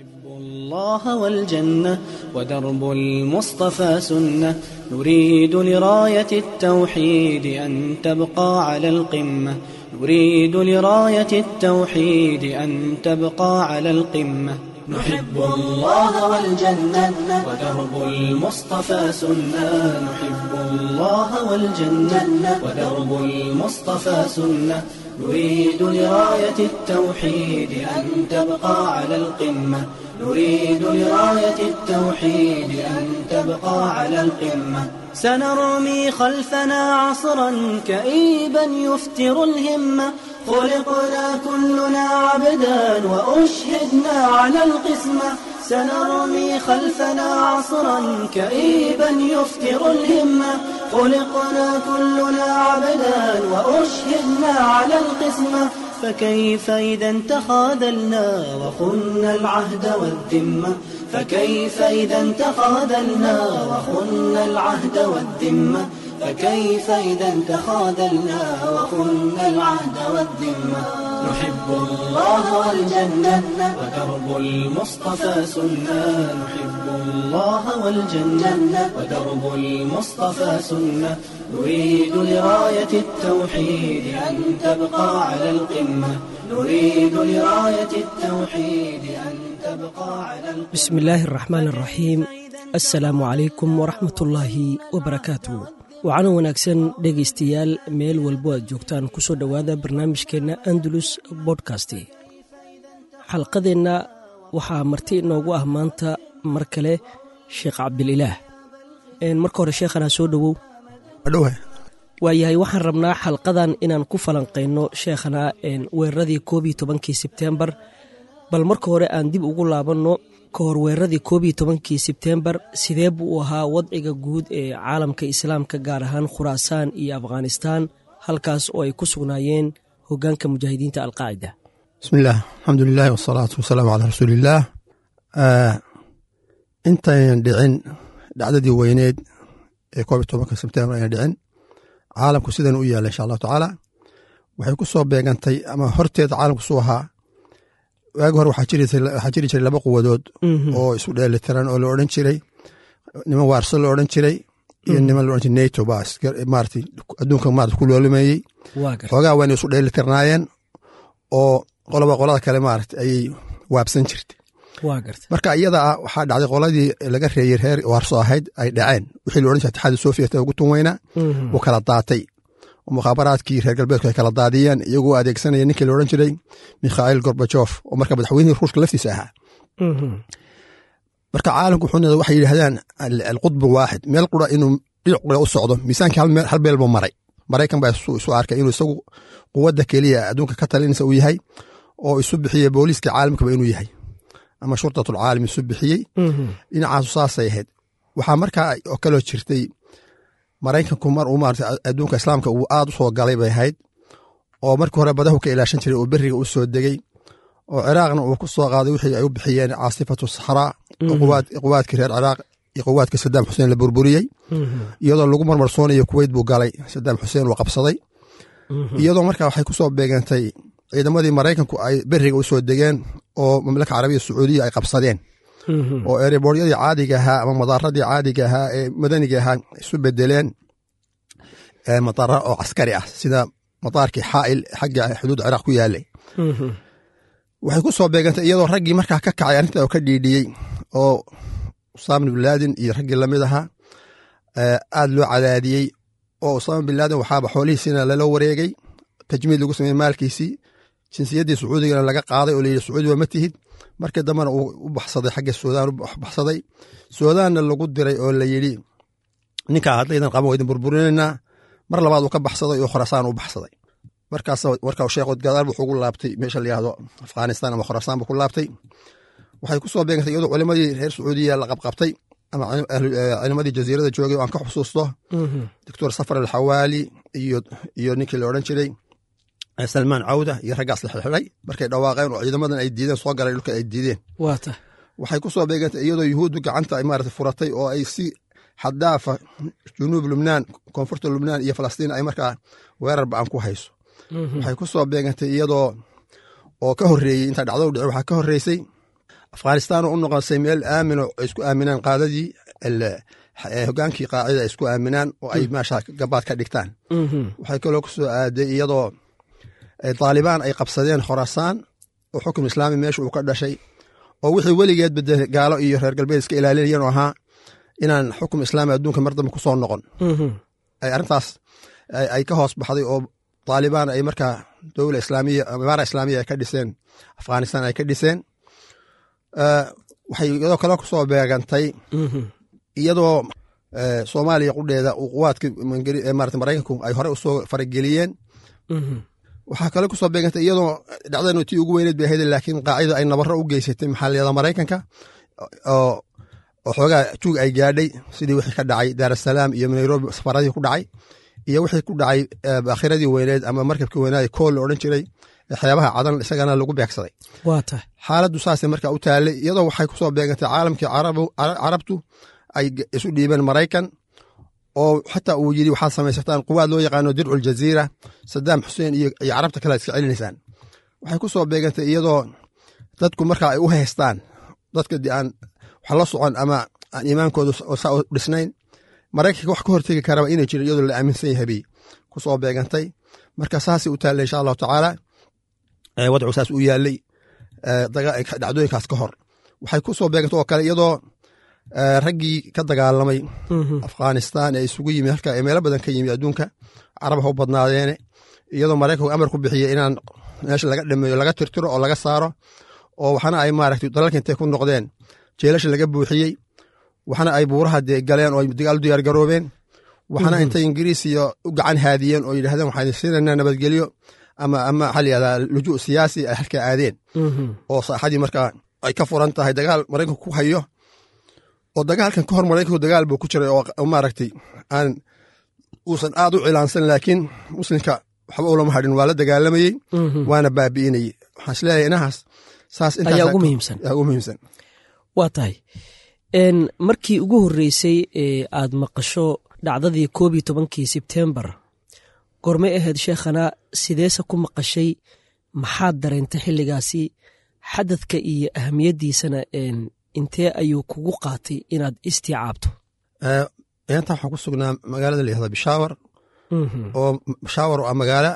الله والجنة ودرب المصطفى سنة نريد لراية التوحيد أن تبقى على القمة نريد لراية التوحيد أن تبقى على القمة نحب الله والجنة ودرب المصطفى سنة نحب الله والجنة ودرب المصطفى سنة نريد لراية التوحيد أن تبقى على القمة نريد لراية التوحيد أن تبقى على القمة سنرمي خلفنا عصرا كئيبا يفتر الهمة خلقنا كلنا عبدا وأشهدنا على القسمة سنرمي خلفنا عصرا كئيبا يفتر الهمة خلقنا كلنا عبدا وأشهدنا على القسمة فكيف إذا تخاذلنا وخنا العهد والذمة فكيف إذا تخاذلنا وخنا العهد والذمة فكيف إذا تخاذلنا وخنا العهد والذمة نحب الله والجنة ودرب المصطفى سنة نحب الله والجنة ودرب المصطفى سنة نريد لراية التوحيد أن تبقى على القمة نريد لراية التوحيد أن تبقى على القمة بسم الله الرحمن الرحيم assalaamu calaykum waraxmatullaahi wabarakaatu waxaana wanaagsan dhegaystayaal meel walbo aad joogtaan ku soo dhowaada barnaamijkeenna andalus bodkast xalqadeenna waxaa marti inoogu ah maanta mar kale sheekh cabdililaah marka hore sheekhana soo dhowow waayahay waxaan rabnaa xalqadan inaan ku falanqayno sheekhana weeraradii koob iyo tobankii sebtembar bal marka hore aan dib ugu laabanno ka hor weeraradii koob iyo tobankii sebtembar sidee buu u ahaa wadciga guud ee caalamka islaamka gaar ahaan khuraasaan iyo afghanistaan halkaas oo ay ku sugnaayeen hogaanka mujaahidiinta alqaacida bismillaah alxamdu lilahi wasalaatu wasalaamu calaa rasuuliillaah intaynan dhicin dhacdadii weyneed ee koob iyo tobanka sebtembar aynan dhicin caalamku sidan u yaalla insha allahu tacaala waxay ku soo beegantay ama horteeda caalamku suu ahaa waagi hore waxaa jiri jiray laba quwadood oo isu dheelitiran oo la odhan jiray niman waarso la odhan jiray iyo niman la odhan jiray nato baa maarata adduunka maarata ku loolimeeyey xoogaa wayna isu dheelitirnaayeen oo qoloba qolada kale maarata ayay waabsan jirtay marka iyada ah waxaa dhacday qoladii laga reeyey reer waarso ahayd ay dhaceen wixii la odhan jiray atixaadi sofiya ugu tun weynaa uu kala daatay mukhaabaraadkii reer galbeedku ay kala daadiyeen iyagoo adeegsanaya ninkii la odhan jiray mikhail gorbajof oo marka madaxweynihii ruushka laftiisa ahaa marka caalamku wuxuu waxay yidhahdaan alqudbu waaxid meel qura inuu dhinac qura u socdo miisaankii hal meel buu maray maraykan baa isu arkay inuu isagu quwadda keliya adduunka ka talinaysa uu yahay oo isu bixiyey booliiska caalamkaba inuu yahay ama shurtatulcaalam isu bixiyey dhinacaasu saasay ahayd waxaa markaa oo kaloo jirtay maraykanku mar uu maarata adduunka islaamka uu aad u soo galay bay ahayd oo markii hore badahu ka ilaashan jiray oo beriga u soo degey oo ciraaqna uu ku soo qaaday wixii ay u bixiyeen caasifatu saxraa quwaadkii reer ciraaq iyo quwaadkii sadaam xuseen la burburiyey iyadoo lagu marmarsoonayo kuweyt buu galay sadaam xuseen uu qabsaday iyadoo marka waxay ku soo beegantay ciidamadii maraykanku ay beriga u soo degeen oo mamlaka carabiya sacuudiya ay qabsadeen oo erebooryadii caadiga ahaa ama madaaradii caadiga ahaa ee madaniga ahaa isu bedeleen madaara oo caskari ah sida madaarkii xaail xagga xuduud ciraaq ku yaalay waxay ku soo beegantay iyadoo raggii markaa ka kacay arrinta oo ka dhiidhiyey oo usaama bin laadin iyo raggii lamid ahaa aad loo cadaadiyey oo usaama bin laadin waxaaba xoolihiisiina lala wareegay tajmiid lagu sameeyey maalkiisii jinsiyaddii sacuudigana laga qaaday oo layidhi sacuudi waa ma tihid markii dambena uu u baxsaday xagga suudaan u baxsaday suudaanna lagu diray oo la yidhi ninkaa haddaydan qaban waydin burburinaynaa mar labaad uu ka baxsaday oo khorasaan u baxsaday markaas marka sheekhood gadaal wuxuu ugu laabtay meesha la yihahdo afghanistan ama khorasaan buu ku laabtay waxay ku soo beegantay iyadoo culimadii reer sacuudiya la qabqabtay ama culimadii jaziirada joogay oo aan ka xusuusto doctor safar alxawaali iyo ninkii la odhan jiray salmaan cawda iyo raggaas la xirxiray markay dhawaaqeen oo ciidamadan ay diideen soo galay dhulka ay diideen waxay ku soo beegantay iyadoo yuhuuddu gacanta ay maarata furatay oo ay si xadaafa junuub lubnaan koonfurta lubnaan iyo falastiin ay markaa weerar ba-an ku hayso waxay ku soo beegantay iyadoo oo ka horreeyey intaa dhacdo dhici waxaa ka horreysay afghanistan oo u noqonsay meel aamino ay isku aaminaan qaadadii hogaankii qaacida ay isku aaminaan oo ay meesha gabaad ka dhigtaan waxay kaloo ku soo aaday iyadoo taalibaan ay qabsadeen khorasaan oo xukum islaami meesha uu ka dhashay oo wixii weligeed bade gaalo iyo reer galbeed iska ilaalinayan oo ahaa inaan xukum islaami adduunka mar dambe kusoo noqon ay arrintaas ay ka hoos baxday oo taalibaan ay markaa dowla islaamiya imaara islaamiya ay ka dhiseen afghanistan ay ka dhiseen waxay iyadoo kale kusoo beegantay iyadoo soomaaliya qudheeda quwaadka marata maraykanku ay hore usoo farageliyeen waxaa kale kusoo beegantay iyadoo dhacdanu tii ugu weyneed bay ahayd laakiin qaacida ay nabaro u geysatay maxaliyada maraykanka oo xoogaa juug ay gaadhay sidii wixii ka dhacay daarasalaam iyo nairobi safaradii ku dhacay iyo wixii ku dhacay bakhiradii weyneed ama markabkii weynaad kool la odhan jiray waxyaabaha cadan isagana lagu beegsaday xaaladdu saasay marka u taallay iyadoo waxay kusoo beegantay caalamkii carabtu ay isu dhiibeen maraykan oo xataa uu yidhi waxaad samaysataan quwaad loo yaqaano dircu ljaziira sadaam xuseen iyo carabta kale iska celinaysaan waxay ku soo beegantay iyadoo dadku marka ay u haystaan dadka de aan wax la socon ama aan iimaankooda saa u dhisnayn maraykanka wax ka hortegi karaba inay jirin iyadoo la aaminsan yahabay ku soo beegantay marka saasay u taallay insha allahu tacaala wadcu saas u yaalay dhacdooyinkaas ka hor waxay ku soo beegantay oo kale iyadoo raggii ka dagaalamay afghanistan ee isugu yimi halka meelo badan ka yimi adduunka carab ha u badnaadeene iyadoo maraykanku amar ku bixiyey inaan meesha laga dhameeyo laga tirtiro oo laga saaro oo waxna ay maaragtay dalalka intay ku noqdeen jeelasha laga buuxiyey waxna ay buuraha dee galeen oo dagaal diyaar garoobeen waxna intay ingiriis iyo u gacan haadiyeen oo yidhahdeen waxaan siinaynaa nabadgelyo ama ama waxaa layihahdaa lujuu siyaasi ay halkaa aadeen oo saaxadii markaa ay ka furan tahay dagaal maraykanku ku hayo oo dagaalkan ka hor maraykanku dagaal buu ku jiray oo maaragtay aan uusan aad u cilaansan laakiin muslimka waxba ulama hadhin waa la dagaalamayey waana baabi'inayey waxaan isleeyahay inahaas saas ayaa ugu muhiimsan ugu muhiimsan waa tahay markii ugu horreysay ee aad maqasho dhacdadii koob iyo tobankii sebtembar gormay ahayd sheekhana sideese ku maqashay maxaad dareentay xilligaasi xadadka iyo ahamiyaddiisana intee ayuu kugu qaatay inaad istiicaabto inta waxaan ku sugnaa magaalada la yihahda bishaawar oo bishaawar oo magaalo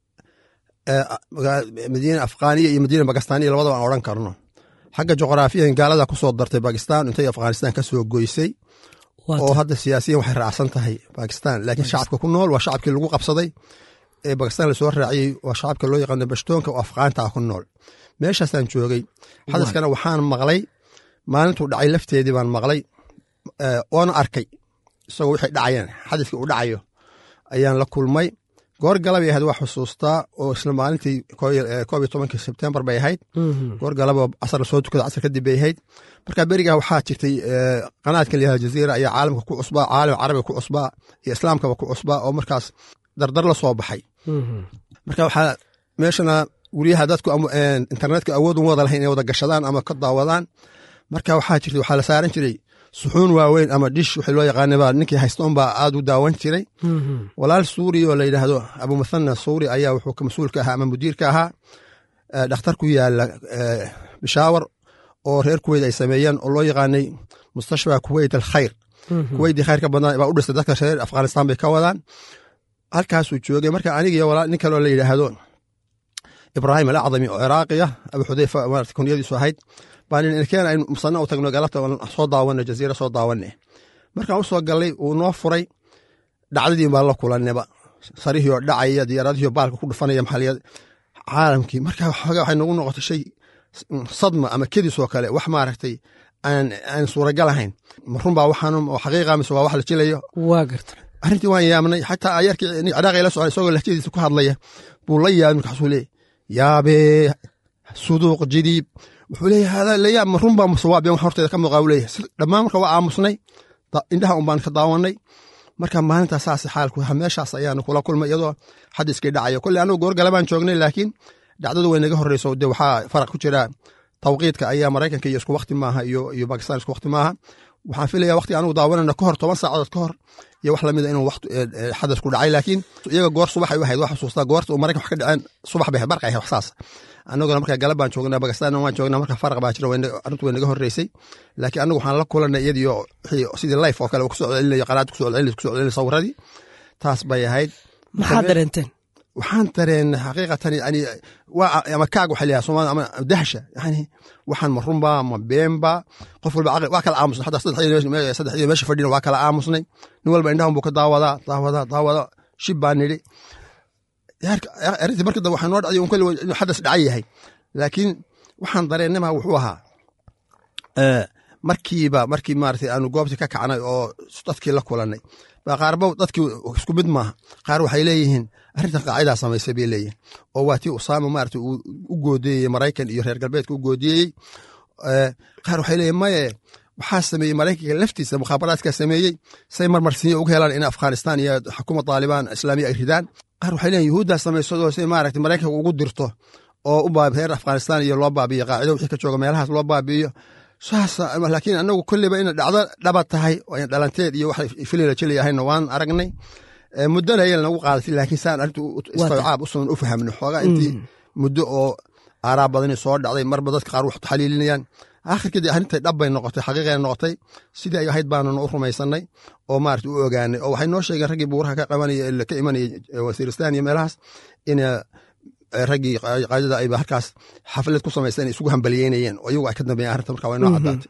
madiina afghaniya iyo madiina bakistaniya labadaba aan odhan karno xagga juqraafiyan gaalada ku soo dartay bakistan intay afghanistan ka soo goysay oo hadda siyaasiyan waxay raacsan tahay bakistan laakiin shacabka ku nool waa shacabkii lagu qabsaday ee bakistan lasoo raaciyey waa shacabka loo yaqaano bashtoonka oo afghaanta ku nool meeshaasaan joogay xadaskana waxaan maqlay maalintuu dhacay lafteedii baan maqlay oona arkay isagoo wixii dhacayeen xadiskii uu dhacayo ayaan la kulmay goor galabay ahayd waa xusuustaa oo isla maalintii koob iyo tobankii sebtembar bay ahayd goor galaba casar lasoo tukada casar kadib bay ahayd marka berigaa waxaa jirtay qanaadka layihahda jaziira ayaa caalamka ku cusbaa caalam carabiga ku cusbaa iyo islaamkaba ku cusbaa oo markaas dardar la soo baxay marka waxaa meeshana guryaha dadku internetka awood uma wada lahayn inay wada gashadaan ama ka daawadaan marka waxaa jirtay waxaa la saaran jiray suxuun waaweyn ama dhish wixii loo yaqaanaba ninkii haystoon baa aad u daawan jiray walaal suuri oo la yidhaahdo abumathana suuri ayaa wuxuu mas-uulka ahaa ama mudiirka ahaa dhakhtar ku yaala bishaawar oo reer kuweyt ay sameeyeen oo loo yaqaanay mustashfa kuweyt alkhayr kuweytii khayrka badnaa baa u dhistay dadka reer afghanistan bay ka wadaan halkaasuu joogay marka anigiyo walaal nin kaloo la yidhaahdo ibraahim alacdami oo ciraaqiya abu xudeyfa maarata kunyadiisu ahayd baan keen aynu musana u tagno galabta soo daawana jaziira soo daawane markaan u soo gallay uu noo furay dhacdadii baan la kulaneba sarihii oo dhacaya diyaaradihii oo baalka ku dhufanaya maxaliyad caalamkii marka xoogaa waxay nagu noqotay shay sadma ama kedis oo kale wax maaragtay aan suuragal ahayn marunbaa waxaan oo xaqiiqa mise waa wax la jilayo waa garta arrintii waan yaabnay xataa ayarkii ciraaqi la socday isagoo lahjadiisa ku hadlaya buu la yaabay markaasuu leeyay yaabee suduuq jidiib wuxuu leeyahay hada layaab ma runbaa musawaabeen wax horteeda ka muuqaa uu leeyahay dhammaan marka waa aamusnay indhaha un baan ka daawanay marka maalintaas saas xaalku meeshaas ayaanu kula kulmay iyadoo xadiskii dhacayo kolle anugu goorgale baan joognay laakiin dhacdadu way naga horreyso de waxaa faraq ku jira tawqiidka ayaa maraykanka iyo isku wakti maaha iyo iyo bakistan isku wakti maaha waxaan filaya wakti anugu daawanayna ka hor toban saacadood ka hor iyo wax lamida inuu xadas ku dhacay laakiin iyaga goor subaxay u ahayd waa xusuustaa goorta uu maraykan wax ka dhaceen subax bay barq ahayd wax saas annaguna marka galab baan joognaa bakistan waan joognaa marka faraq baa jira arrintu way naga horreysay laakiin annagu waxaan la kulanay iyadiyo sidii life oo kale kusoo celinayo qalaad kusoo celinayo kusoo celinayo sawiradii taas bay ahayd maxaad dareenteen waxaan dareen xaqiiqatan yani waa ama kaag waxa layaha soomaalida ama dahsha yani waxaan ma runba ma beenba qof walba caqli waa kala aamusnay xataa saddexdii meesha fadhina waa kala aamusnay nin walba indhahan buu ka daawadaa daawadaa daawada shib baan nidhi arrintii markii dambe waxaa noo dhacday un kolli inuu xadas dhacan yahay laakiin waxaan dareennama wuxuu ahaa markiiba markii maarata aanu goobtii ka kacnay oo dadkii la kulanay baa qaarba dadkii isku mid maaha qaar waxay leeyihiin arrintan qaacidaa samaysay bay leeyihin oo waa tii usaama maarata uu u goodiyey maraykan iyo reer galbeedka u goodiyey qaar waxay leeyihin maye waxaa sameeyey maraykanka laftiisa mukhaabaraadka sameeyey say marmarsiinya uga helaan in afghanistan iyo xukuma taalibaan islaamiya ay ridaan qaar waxay leeyihin yuhuuddaa samaysadoo say maarata maraykanka ugu dirto oo u baabi reer afghanistan iyo loo baabiyo qaacido wixii ka jooga meelahaas loo baabi'iyo saas laakiin anagu kolleyba ina dhacdo dhaba tahay oo in dhalanteed iyo wax filila jelayahayna waan aragnay muddona ayay nagu qaadatay laakiin saan arrintu istawcaab usan u fahamno xoogaa intii muddo oo aaraa badani soo dhacday marba dadka qaar wax xaliilinayaan akhirkii dee arrintay dhab bay noqotay xaqiiqay noqotay sidii ay ahayd baanuna u rumaysanay oo maarata u ogaanay oo waxay noo sheegeen raggii buuraha ka qabanaya ka imanayay wasiiristan iyo meelahaas in raggii qaadada ayba halkaas xaflad ku samaysan isugu hambaliyeynayeen oo iyagu ay ka dambeeyeen arrinta marka waa inoo caddaatay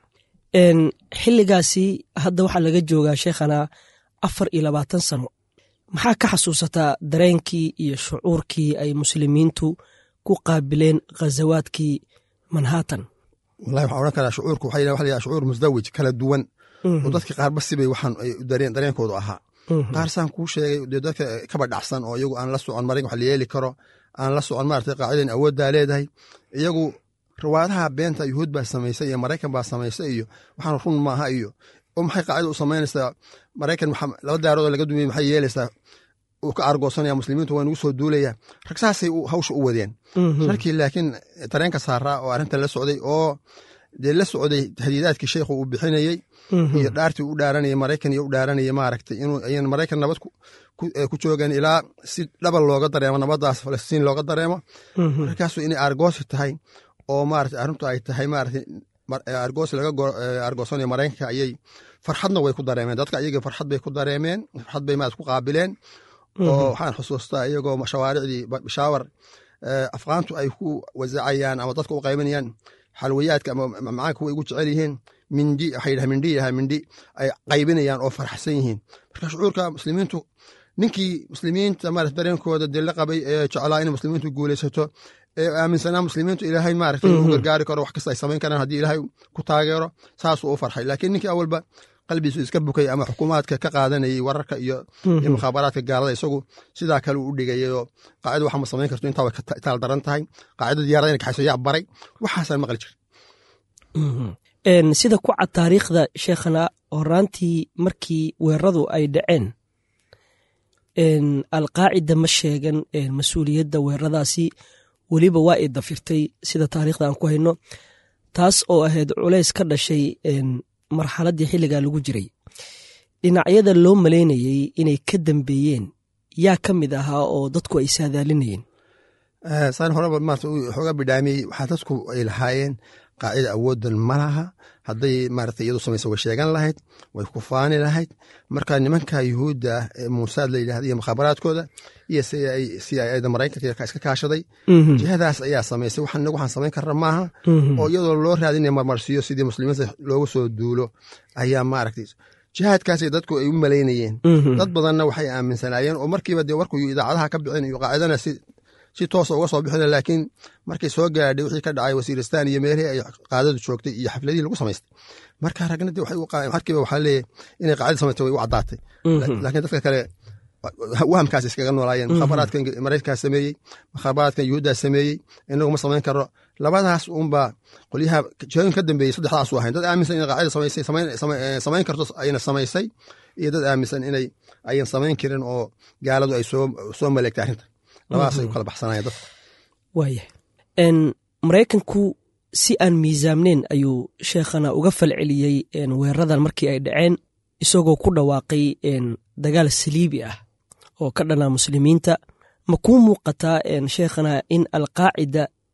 xilligaasi hadda waxaa laga joogaa sheekhana afar iyo labaatan sano maxaa ka xasuusataa dareenkii iyo shucuurkii ay muslimiintu ku qaabileen ghazawaadkii manhattan wallahi waxaan odhan karaa shucuurku waxa la yaha shucuur musdawij kala duwan oo dadka qaarba sibay waxaan ay dareen dareenkoodu ahaa qaar saan kuu sheegay dee dadka kaba dhacsan oo iyagu aan la socon marin wax la yeeli karo aan la socon maarata qaacidan awooddaa leedahay iyagu riwaayadaha beenta yuhuud baa samaysay iyo maraykan baa samaysay iyo waxaan run maaha iyo oo maxay qaacida u samaynaysaa maraykan laba daarood oo laga dumiyey maxay yeelaysaa uu ka argoosanaya muslimiintu waa nagu soo duulaya rag saasay hawsha u wadeen rarkii laakiin tareenka saaraa oo arrintan la socday oo dee la socday hadiidaadkii sheikhu uu bixinayey iyo dhaartii u dhaaranayay maraykan iyo u dhaaranayay maaragtay inuu ayan maraykan nabad ku joogan ilaa si dhabal looga dareemo nabadaas falastiin looga dareemo markaasu inay argoosi tahay oo maarata arrintu ay tahay maarata argoosi laga argoosanayo maraykanka ayay farxadna way ku dareemeen dadka ayaga farxad bay ku dareemeen farxad bay maarata ku qaabileen oo waxaan xusuustaa iyagoo shawaaricdii bishaawar afqaantu ay ku wasacayaan ama dadka u qaybanayaan xalwayaadka ama macaanka way ugu jecel yihiin mindi waxay yidhaha mindhi yaha mindhi ay qaybinayaan oo farxsan yihiin marka shucuurka muslimiintu ninkii muslimiinta maarata dareenkooda dee la qabay ee jeclaa inay muslimiintu guulaysato ee aaminsanaa muslimiintu ilaahay maarata inuu gargaari karo wax kasta ay samayn karaan haddii ilaahay ku taageero saasuu u farxay laakiin ninkii awalba qalbiisu iska bukay ama xukuumaadka ka qaadanayay wararka iyo mukhaabaraadka gaalada isagu sidaa kale u dhigayay oo qaacida waxa ma samayn karto intaa way taal daran tahay qaacida diyaarada ina kaxayso yaa baray waxaasaan maqli jira sida ku cad taariikhda sheekhana horaantii markii weeraradu ay dhaceen alqaacida ma sheegan mas-uuliyadda weeraradaasi weliba waa ay dafirtay sida taariikhda aan ku hayno taas oo ahayd culays ka dhashay marxaladdii xilligaa lagu jiray dhinacyada loo malaynayey inay ka dambeeyeen yaa ka mid ahaa oo dadku ay saadaalinayeen saan horeba maarata xoogaa bidhaamiyey waxaa dadku ay lahaayeen qaacida awooddan ma laha hadday maarata iyadu samaysa way sheegan lahayd way ku faani lahayd marka nimanka yuhuudda ah ee muusaad la yidhahda iyo mukhaabaraadkooda iyo si ayda maraykanka iska kaashaday jihadaas ayaa samaysay waxaan inagu waxaan samayn karna maaha oo iyadoo loo raadinaya marmarsiyo sidii muslimiinta loogu soo duulo ayaa maaragtay jihaadkaasay dadku ay u malaynayeen dad badanna waxay aaminsanaayeen oo markiiba dee warku idaacadaha ka bixin iyo qaacidana si si toosa uga soo bixina laakiin markay soo gaadhay wixii ka dhacay wasiiristan iyo meelihii ay qaadadu joogtay iyo xafladihii lagu samaystay marka ragna de markiiba waxaa leeyahy inay qaacida samaystay way u caddaatay laakiin dadka kale wahamkaas iskaga noolaayeen mukhaabaraadka maraykankaa sameeyey mukhaabaraadka yuhuuddaa sameeyey inagu ma samayn karo labadaas uunbaa qolyaha jihooyin ka dambeeyey saddexdaasu ahayn dad aaminsan inay qaacida samaysay samayn karto ayna samaysay iyo dad aaminsan inay ayan samayn karin oo gaaladu ay soo maleegtay arrinta labadaasay u kala baxsanayeen dadka waaya maraykanku si aan miisaamneyn ayuu sheekhana uga falceliyey weeraradan markii ay dhaceen isagoo ku dhawaaqay dagaal saliibi ah oo ka dhanaa muslimiinta ma kuu muuqataa sheekhana in alqaacida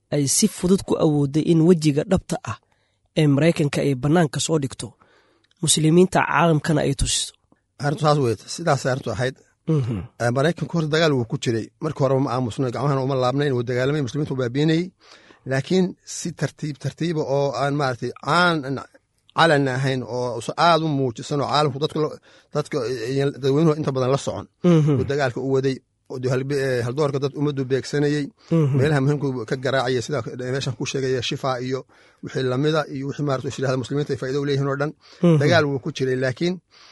ay si fudud ku awooday in wejiga dhabta ah ee maraykanka ay bannaanka soo dhigto muslimiinta caalamkana ay tusiso arrintu saas wey sidaasay arrintu ahayd maraykanku horta dagaal wuu ku jiray markii horeba ma aamusna gacmahana uma laabnayn wuu dagaalamay muslimiintu baabiinayey laakiin si tartiib tartiiba oo aan maaragtay caan calan ahayn oo aad u muujisan oo caalamku dadka dadweynuhu inta badan la socon uu dagaalka u waday haldoorka dad ummaddu beegsanayey meelaha muhiimku ka garaacaya sida meeshan ku sheegaya shifa iyo wixii lamida iyo wixii maarata ishirahda muslimiinta ay faa'ido u leeyihin oo dhan dagaal wuu ku jiray laakiin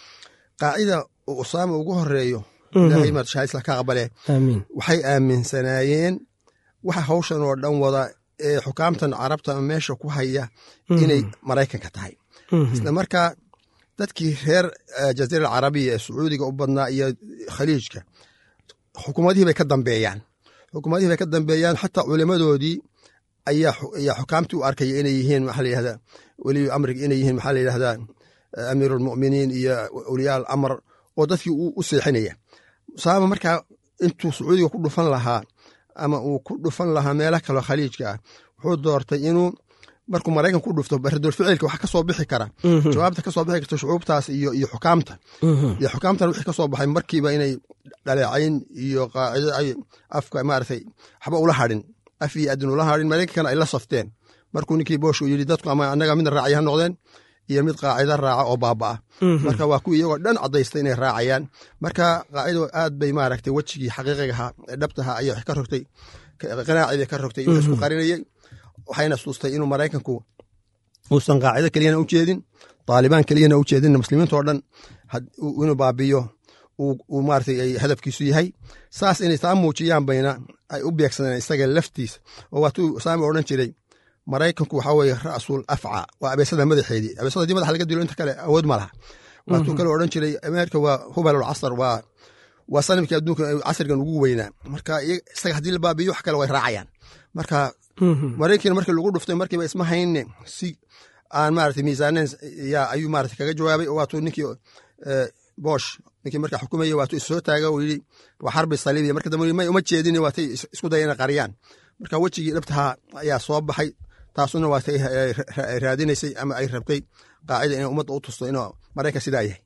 qaacida usaama ugu horeeyo ilaahay maarata shahaisla ka aqbale waxay aaminsanaayeen waxa hawshan oo dhan wada ee xukaamtan carabta meesha ku haya inay maraykanka tahay isla markaa dadkii reer jaziira alcarabiya ee sacuudiga u badnaa iyo khaliijka xukuumadihii bay ka dambeeyaan xukuumadihii bay ka dambeeyaan xataa culimadoodii ayaa xukaamtii u arkaya inay yihiin maxaa la yihahdaa weliyu amriga inay yihiin maxaa la yidhahdaa amiiru almu'miniin iyo awliyaa al amr oo dadkii u seexinaya usaama markaa intuu sacuudiga ku dhufan lahaa ama uu ku dhufan lahaa meelo kaloo khaliijka ah wuxuu doortay inuu markuu maraykan ku dhufto baradulficilka wax ka soo bixi kara jawaabta ka soo bixi karta shucuubtaas iyo iyo xukaamta iyo xukaamtan wixii ka soo baxay markiiba inay dhaleecayn iyo qaacido ay afka maaragtay waxba ula hadhin af iyo adin ula hadhin maraykankana ay la safteen markuu ninkii boosh uu yidhi dadku ama annaga midna raacya ha noqdeen iyo mid qaacida raaca oo baaba'a marka waa kuwii iyagoo dhan caddaysta inay raacayaan marka qaacido aad bay maaragtay wejigii xaqiiqigaha ee dhabtaha ayay ka rogtay qanaacii bay ka rogtay inuu isku qarinayay waxayna suustay inuu maraykanku uusan qaacido keliyana u jeedin taalibaan keliyana u jeedin muslimiinta oo dhan inuu baabiyo uu maaragtay ay hadafkiisu yahay saas inay taa muujiyaan bayna ay u beegsadeen isaga laftiisa oo waatuu saami odhan jiray maraykanku waxaa weeye ra'sul afca waa abeesada madaxeedii abeesada hadii madaxa laga dilo inta kale awood ma laha waatuu kale odhan jiray ameerika waa hubalul casar waa waa sanamkii adduunka casrigan ugu weynaa marka isaga haddii la baabiyo wax kale way raacayaan marka maraykiina markii lagu dhuftay markiiba isma hayne si aan maarata miisaaneyn yaa ayuu maarata kaga jawaabay oo waatuu ninkii bosh ninkii markaa xukumaya waatuu issoo taaga uu yidhi waa xarbi saliibiya marka dambe may uma jeedin waatay isku daya inay qariyaan marka wejigii dhabtaha ayaa soo baxay taasuna waatay raadinaysay ama ay rabtay qaacida inay ummadda u tusto inuu maraykan sidaa yahay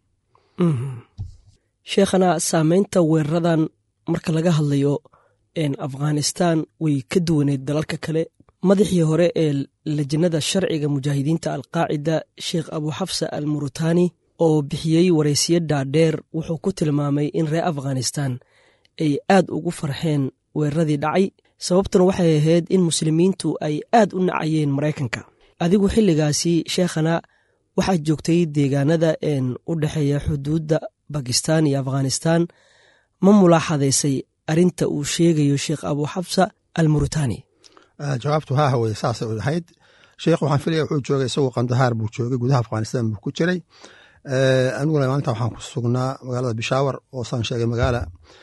sheekhana saameynta weeraradan marka laga hadlayo afghanistan way ka duwaneed dalalka kale madaxii hore ee lajnada sharciga mujaahidiinta alqaacida sheekh abuxafsa al murutani oo bixiyey waraysiyo dhaadheer wuxuu ku tilmaamay in reer afghanistan ay aad ugu farxeen weeraradii dhacay sababtuna waxay ahayd in muslimiintu ay aad u nacayeen maraykanka adigu xilligaasi sheekhana waxaad joogtay deegaanada een u dhexeeya xuduudda bakistan iyo afghanistan ma mulaaxadaysay arrinta uu sheegayo sheekh abuxabsa al murutani jawaabtu haa haweye saasay ahayd sheekh waxaan filaya wuxuu joogay isagoo kandahaar buu joogay gudaha afghanistan buu ku jiray aniguna maalinta waxaan ku sugnaa magaalada bishaawar oo saan sheegay magaala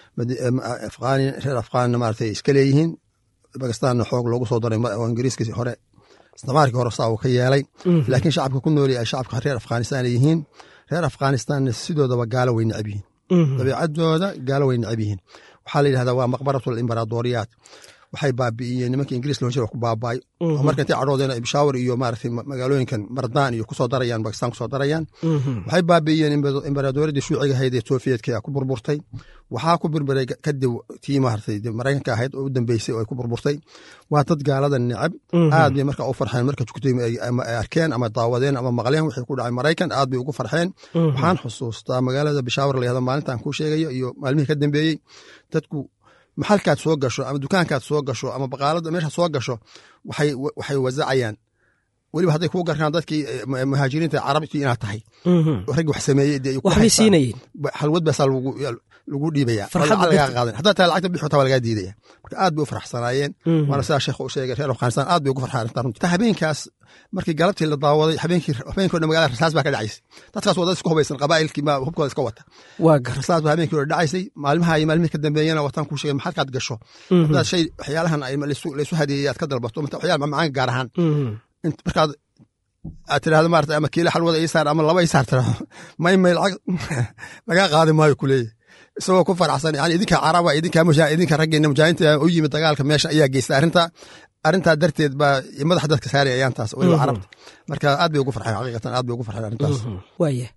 afghani reer afghanina maaragtay iska leeyihiin bakistanna xoog loogu soo daray oo ingiriiskii hore isticmaalkii hore saa uu ka yeelay laakiin shacabka ku nooli ay shacabka reer afghanistan ay yihiin reer afghanistanna sidoodaba gaalo way necab yihiin dabiicadooda gaalo way necab yihiin waxaa la yidhahdaa waa maqbaratul imbaraadoriyaat waxay baabi'iyeen nimanka ingiriis loo jira ku baabaay oo marka intay cadhoodeen ay bishaawar iyo maaragtay magaalooyinkan mardaan iyo kusoo darayaan bakistan kusoo darayaan waxay baabi'iyeen imbaraadoriyadii shuuciga ahayd ee sofiyetka ku burburtay waxaa ku burburay kadib tii maaragtay maraykanka ahayd oo u dambeysay oo ay ku burburtay waa dad gaalada necab aad bay marka u farxeen marka jugtay ay arkeen ama daawadeen ama maqleen wixii ku dhacay maraykan aad bay ugu farxeen waxaan xusuustaa magaalada bishaawar la yahdo maalintan kuu sheegayo iyo maalmihii ka dambeeyey dadku maxalkaad soo gasho ama dukaankaad soo gasho ama baqaalada meesha soo gasho waxay wasacayaan weliba hadday kuu garkaan dadkii muhaajiriinta carabtii inaad tahay raggi wax sameeyey waxbay siinayeen halwad baasaa lagu dhiibaya lagaa qaadan haddaa tahay lacagta bixi taa waa lagaa diidaya marka aad bay u faraxsanaayeen waana sidaa sheekh u sheegay reer afghanistan aad bay ugu farxaan arrintaa runtii ta habeenkaas markii galabtii la daawaday habeenkii habeenkii dhan magaalada rasaas baa ka dhacaysay dadkaas waa dad isku hubaysan qabaa'ilkii ma hubkooda iska wata waa gar rasaas baa habeenkii hore dhacaysay maalmaha iyo maalmihii ka dambeeyana wataan kuu sheegay maxalkaad gasho haddaad shay waxyaalahan ay laysu hadeeyey aad ka dalbato waxyaala macmacaanka gaar ahaan markaad aad tirahdo maarata ama kiila xalwada ii saar ama laba ii saar tirahdo may may lacag lagaa qaadi maayo kuleeyahy isagoo ku faraxsan yani idinka caraba idinka idinka raggeena mujaahidiinta u yimid dagaalka meesha ayaa geystay arrinta arrintaa darteed baa madaxa dadka saari ayaantaas weliba carabta marka aad bay ugu farxeen xaqiiqatan aad bay ugu farxeen arrintaas waaya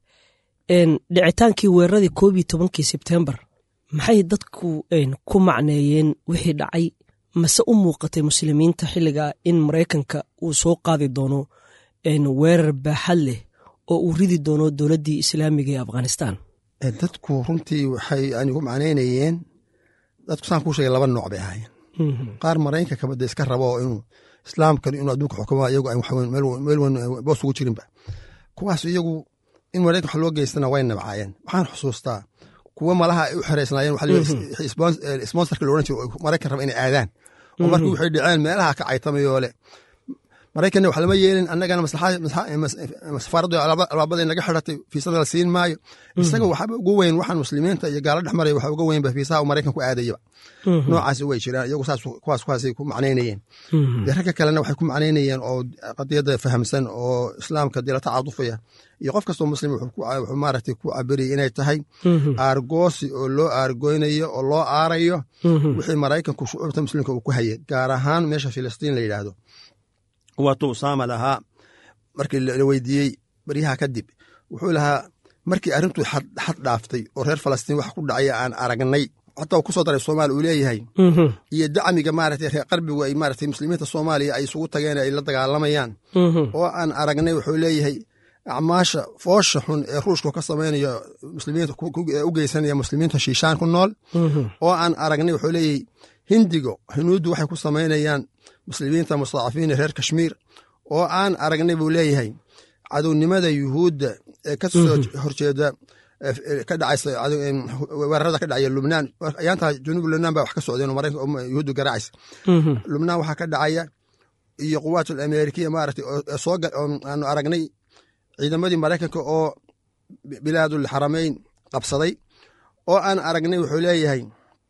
dhicitaankii weeraradii koob iyo tobankii sebtembar maxay dadku ku macneeyeen wixii dhacay mase u muuqatay muslimiinta xilliga in maraykanka uu soo qaadi doono weerar baaxad leh oo uu ridi doono dowladdii islaamiga ee afghanistan dadku runtii waxay anigu macnaynayeen dadku saan kuu sheegay laba nooc bay ahaayeen qaar maraykanka kabada iska rabo oo inuu islaamkan inuu adduunka xukumo iyagu meel weyn boos ugu jirinba kuwaas iyagu in maraykan wax loo geystana way nabcaayeen waxaan xusuustaa kuwa malaha ay u xereysnaayeen sponsorka la odhan jiro maraykan raba inay aadaan oo markii waxay dhaceen meelaha ka caytamayoo le maraykanna wax lama yeelin annagana safaaraddu albaabada naga xidhatay fiisada la siin maayo isaga waxaba ugu weyn waxaan muslimiinta iyo gaalo dhex maraya waxa uga weynba fiisaha maraykan ku aadayaba noocaasi way jiraan iyagu saas kuwaas kuwaasay ku macnaynayeen dee ragga kalena waxay ku macnaynayeen oo qadiyadda fahamsan oo islaamka dee la tacaadufaya iyo qof kastoo muslim wuxuu maaragtay ku cabiriyay inay tahay aargoosi oo loo aargoynayo oo loo aarayo wixii maraykanku shucuubta muslimka uu ku hayay gaar ahaan meesha filistiin la yidhaahdo waatuu usaama lahaa markii la weydiiyey baryaha kadib wuxuu lahaa markii arrintuu xad dhaaftay oo reer falastiin wax ku dhacaya aan aragnay xataa kusoo daray soomaaliya uu leeyahay iyo dacmiga maaragtay reer qarbigu ay maaragtay muslimiinta soomaaliya ay isugu tageen ay la dagaalamayaan oo aan aragnay wuxuu leeyahay acmaasha foosha xun ee ruushku ka samaynayo muslimiinta u geysanaya muslimiinta shiishaan ku nool oo aan aragnay wuxuu leeyahay hindigo hinuuddu waxay ku samaynayaan muslimiinta mustadacafiin reer kashmiir oo aan aragnay buu leeyahay cadownimada yuhuudda ee ka soo horjeeda ka dhacaysa weerarada ka dhacaya lubnaan ayaantaa junuub lubnaan baa wax ka socdeen yuhuuddu garaacaysa lubnaan waxaa ka dhacaya iyo quwaatul amerikiya maaragtay soo aanu aragnay ciidamadii maraykanka oo bilaadul xarameyn qabsaday oo aan aragnay wuxuu leeyahay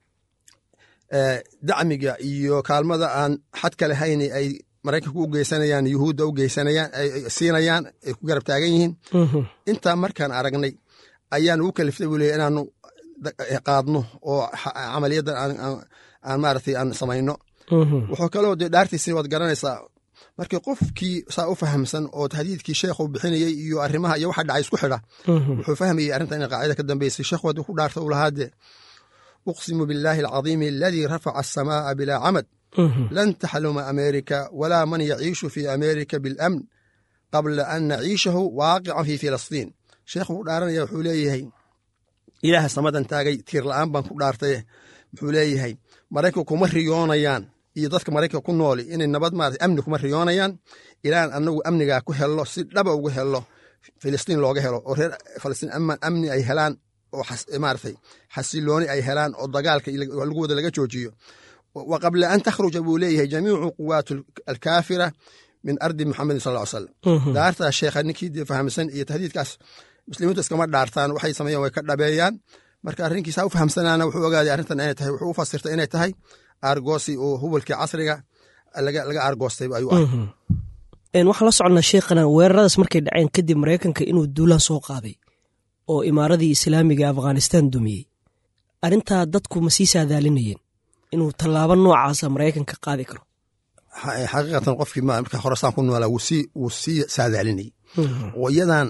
dacmiga iyo kaalmada aan xadka lahayn ay maraykanku u geysanayaan yuhuudda u geysanayaan siinayaan ay ku garab taagan yihiin intaa markaan aragnay ayaan ugu kaliftay buu leeyahy inaanu qaadno oo camaliyaddan aan maaragtay aan samayno wuxuu kaloo dee dhaartiisii waad garanaysaa markii qofkii saa u fahamsan oo tahdiidkii sheekhu bixinayey iyo arrimaha iyo waxa dhacay isku xidha wuxuu fahmayey arrinta ina qaacida ka dambeysay sheekhu haddii ku dhaarta u lahaadee uqsimu biاllaahi alcadiimi aladii rafaca asamaa'a bilaa camad lan taxluma ameerika walaa man yaciishu fi ameerika biاlamn qabla an naciishahu waaqican fi filistiin sheekhu ku dhaaranaya wuxuu leeyahay ilaaha samadan taagay tiir la'aan baan ku dhaartaye wuxuu leeyahay maraykanku kuma riyoonayaan iyo dadka maraykanka ku nooli inay nabad maarata amni kuma riyoonayaan ilaan anagu amnigaa ku hello si dhaba ugu hello filistiin looga helo oo reer falastiin amni ay helaan oo maaragtay xasilooni ay helaan oo dagaalka lagu wada laga joojiyo wa qabla an takhruja buu leeyahay jamiicu quwaat alkaafira min ardi muxamedin sal ly slam daartaa sheekha ninkii dee fahamsan iyo tahdiidkaas muslimiintu iskama dhaartaan waxay sameeyaan way ka dhabeeyaan marka arrinkiisa u fahamsanaana wuxuu ogaaday arrintan inay tahay wuxuu u fasirtay inay tahay aargoosi oo hubalkii casriga laga aargoostay ayuu ah waxaan la soconnaa sheekhana weeraradaas markay dhaceen kadib maraykanka inuu duulaan soo qaaday oo imaaradii islaamiga ee afghanistan dumiyey arrintaa dadku ma sii saadaalinayeen inuu tallaabo noocaasa maraykanka qaadi karo xaqiiqatan qofkii marka horasaan ku noolaa wuu sii saadaalinayay oo iyadan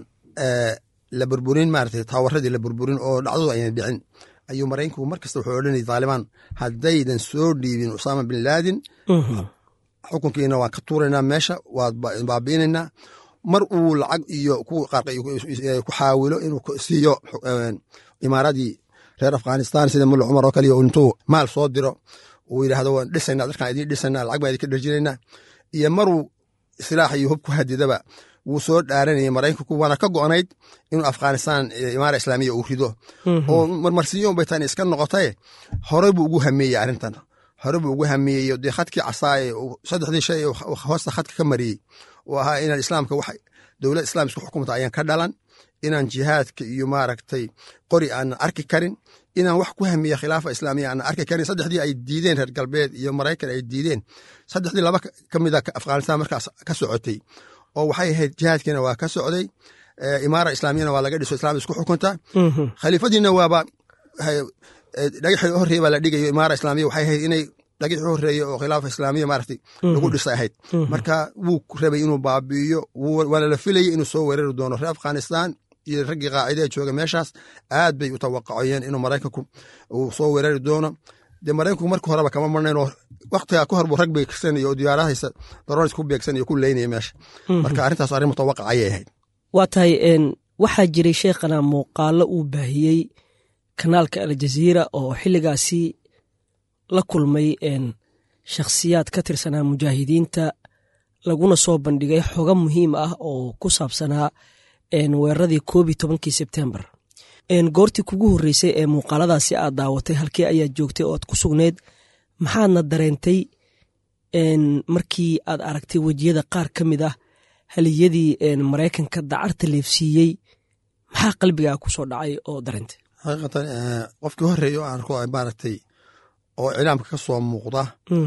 la burburin maarata taawaradii la burburin oo dhacdadu ayna dhicin ayuu maraykanku mar kasta wuxuu odhanayay taalibaan haddaydan soo dhiibin usaama bin laadin xukunkiina waan ka tuuraynaa meesha waad baabiinaynaa mar uu lacag iyo ku xaawilo inuu siiyo imaaradii reer afghanistan sida mulla cumar oo kaliya intuu maal soo diro uu yidhaahdo waan dhisayna dadkaan idiin dhisayna lacag baan idinka dharjinaynaa iyo maruu silaax iyo hub ku hadidaba wuu soo dhaaranayay maraykanku waana ka go'nayd inuu afghanistan imaara islaamiya uu rido oo marmarsiyo bay tani iska noqotaye hore buu ugu hameeyey arrintan hore buu ugu hameeyey dee khadkii casaaye saddexdii shay hoosta khadka ka mariyey oo ahaa inaan islaamka wax dowlad islam isku xukumta ayaan ka dhalan inaan jihaadka iyo maaragtay qori aanan arki karin inaan wax ku hamiya khilaafa islaamiya aanan arki karin saddexdii ay diideen reer galbeed iyo maraykan ay diideen saddexdii laba ka mida afghanistan markaas ka socotay oo waxay ahayd jihaadkiina waa ka socday imaara islaamiyana waa laga dhiso islam isku xukunta khaliifadiina waaba dhagaxii horreey baa la dhigayo imaara islaamiya waxay ahayd inay dhagixii horeeye oo khilaafa islaamiya maaragtay lagu dhisay ahayd marka wuu rabay inuu baabi'iyo waana la filayay inuu soo weerari doono reer afghanistan iyo raggii qaacidee jooga meeshaas aad bay u tawaqacayeen inuu maraykanku uu soo weerari doono dee maraykanku marka horeba kama marnayn oo waktigaa ka hor buu rag beegsanaya oo diyaarahaysa daroris ku beegsanaya ku leynaya meesha marka arrintaas arrin mutawaqac ayay ahayd waa tahay waxaa jiray sheekhana muuqaalo uu baahiyey kanaalka aljaziira oo xilligaasi la kulmay shakhsiyaad ka tirsanaa mujaahidiinta laguna soo bandhigay xogo muhiim ah oo ku saabsanaa weeraradii koob iyo tobankii sebtembar goortii kugu horreysay ee muuqaaladaasi aad daawatay halkii ayaad joogtay oo aad ku sugneyd maxaadna dareentay markii aad aragtay wejiyada qaar ka mid ah haliyadii maraykanka dacarta leefsiiyey maxaa qalbigaa ku soo dhacay oo dareentay xaqiiqatan qofkii horeeya oo aan arko maaragtay oo cilaamka ka soo muuqda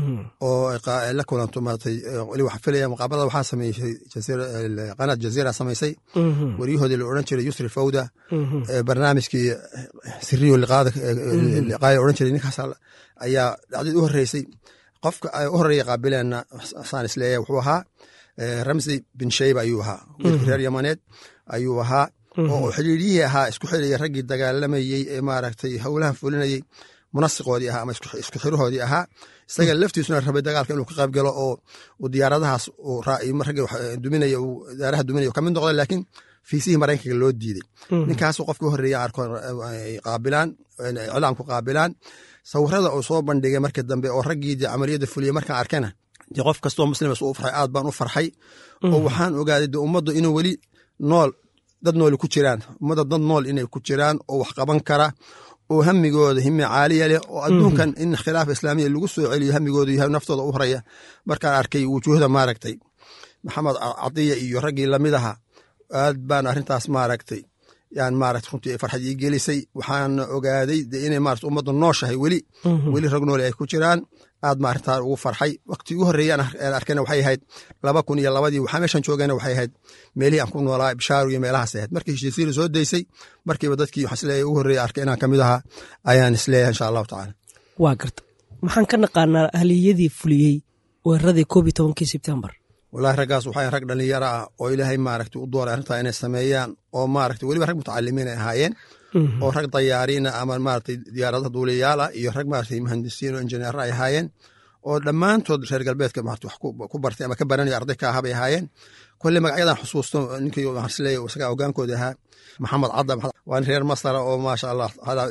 oo la kulanto maaragtay weli waxaa filaya muqaabalada waxaa sameysay qanaad jaziira samaysay waryahoodii la odhan jiray yusri fawda barnaamijkii siriyo liqaada liqaaya odhan jiray ninkaas ayaa dhacdid u horreysay qofka u horreeya qaabileenna saan isleeyahay wuxuu ahaa ramsey bin shayba ayuu ahaa wiilkii reer yamaneed ayuu ahaa oo xidhiiryihii ahaa isku xidhaya raggii dagaalamayey ee maaragtay howlahan fulinayey munasiqoodii ahaa ama isku xirahoodii ahaa isaga laftiisuna rabay dagaalka inuu ka qayb galo oo uu diyaaradahaas ragga duminaya daaraha duminaya ka mid noqda laakiin fiisihii maraykanka loo diiday ninkaasu qofkii horeeya arko qaabilaan iclaamku qaabilaan sawirada uu soo bandhigay markii dambe oo raggii dee camaliyadda fuliyey markaan arkana dee qof kastoo muslimas u farxay aad baan u farxay oo waxaan ogaaday dee ummaddu inuu weli nool dad nooli ku jiraan ummadda dad nool inay ku jiraan oo wax qaban kara oo hamigooda hime caaliya leh oo adduunkan in khilaafa islaamiya lagu soo celiyo hamigooda yahay naftooda u horaya markaan arkay wujuuhda maaragtay maxamed cadiya iyo raggii lamid aha aad baan arrintaas maaragtay yaan maarata runtii farxad ii gelisay waxaan ogaaday de inay maarata ummadda nooshahay weli weli rag nooli ay ku jiraan aad ma arrintaa ugu farxay wakti ugu horreeyaan arkayna waxay ahayd laba kun iyo labadii waxaa meeshan joogayna waxay ahayd meelihii aan ku noolaa bishaaru iyo meelahaas ahayd markii heshiisiiri soo daysay markiiba dadkii waxaan isleeyahay ugu horreeya arkay inaan kamid ahaa ayaan isleeyahay insha allahu tacaala waa garta maxaan ka naqaanaa haliyadii fuliyey weeraradii koob iyo tobankii sebtembar walahi raggaas waxaa rag dhalinyaro ah oo ilaahay maaragta u dooray arrintaa inay sameeyaan oo maaragta weliba rag mutacalimiin ay ahaayeen oo rag dayaariina ama maaragtay diyaaradaha duuliyaala iyo rag maaragtay muhandisiin oo injineero ay ahaayeen oo dhammaantood reer galbeedka maarata wax ku bartay ama ka baranaya arday ka ahaa bay ahaayeen kolle magacyadan xusuusto ninkii waxaan isleeyahay isagaa hogaankooda ahaa maxamed cadda waa nin reer masara oo maasha allah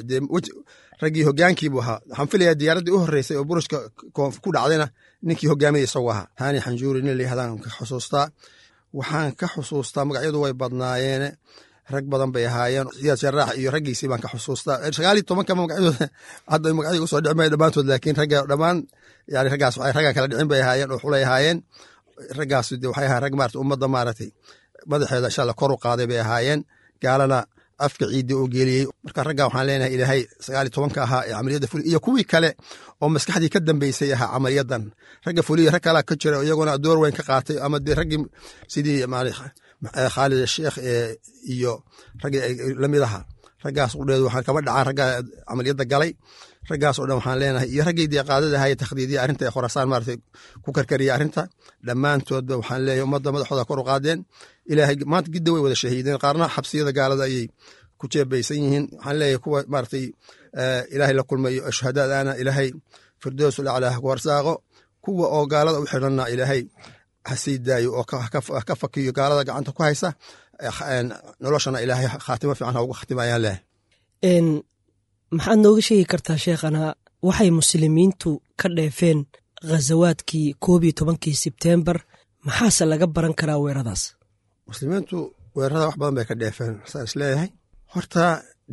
raggii hogaankiibu ahaa waxaan filayaa diyaaraddii u horreysay oo burushka ku dhacdayna ninkii hogaamiyay isagu ahaa hani xanjuuri nin layihahdan ka xusuustaa waxaan ka xusuustaa magacyadu way badnaayeene rag badan bay ahaayeen siyaad sharaax iyo raggiisii baan ka xusuustaa sagaaliyo tobankama magacyadooda hadda magacyada usoo dhici maya dhammaantood laakiin ragga dhammaan yani raggaas waxay raggan kala dhicin bay ahaayeen oo xulay ahaayeen raggaas de waxay ahayen rag maarata ummadda maaragtay madaxeeda insha allah kor u qaaday bay ahaayeen gaalana afka ciidii oo geliyey marka ragga waxaan leenahay ilaahay sagaal iyo tobanka ahaa ee camaliyadda fuliya iyo kuwii kale oo maskaxdii ka dambeysay ahaa camaliyadan ragga fuliya rag kalaa ka jira iyaguna door weyn ka qaatay ama dee raggii sidii khaalid sheekh iyo raggii lamid ahaa raggaas udheed waxaan kaba dhacaan ragga camaliyadda galay raggaas oo dhan waxaan leenahay iyo raggii dee qaadada ahaye takhdiidiya arrinta ee khorasaan maaragtay ku karkariya arrinta dhammaantoodba waxaan leeyahay ummadda madaxooda kor u qaadeen ilaahay maanta gidda way wada shahiideen qaarna xabsiyada gaalada ayay ku jeebaysan yihiin waxaan leeyahay kuwa maaragtay ilaahay la kulmayo shuhadaadana ilaahay firdowsul aclaa ku warsaaqo kuwa oo gaalada u xidhanna ilaahay ha sii daayo oo ka fakiyo gaalada gacanta ku haysa noloshana ilaahay khaatimo fiican ha ugu khatima ayaan leeyahay maxaad nooga sheegi kartaa sheekhana waxay muslimiintu ka dheefeen khazawaadkii koob iyo tobankii sebtembar maxaase laga baran karaa weeradaas muslimiintu weerarada wax badan bay ka dheefeen saan isleeyahay horta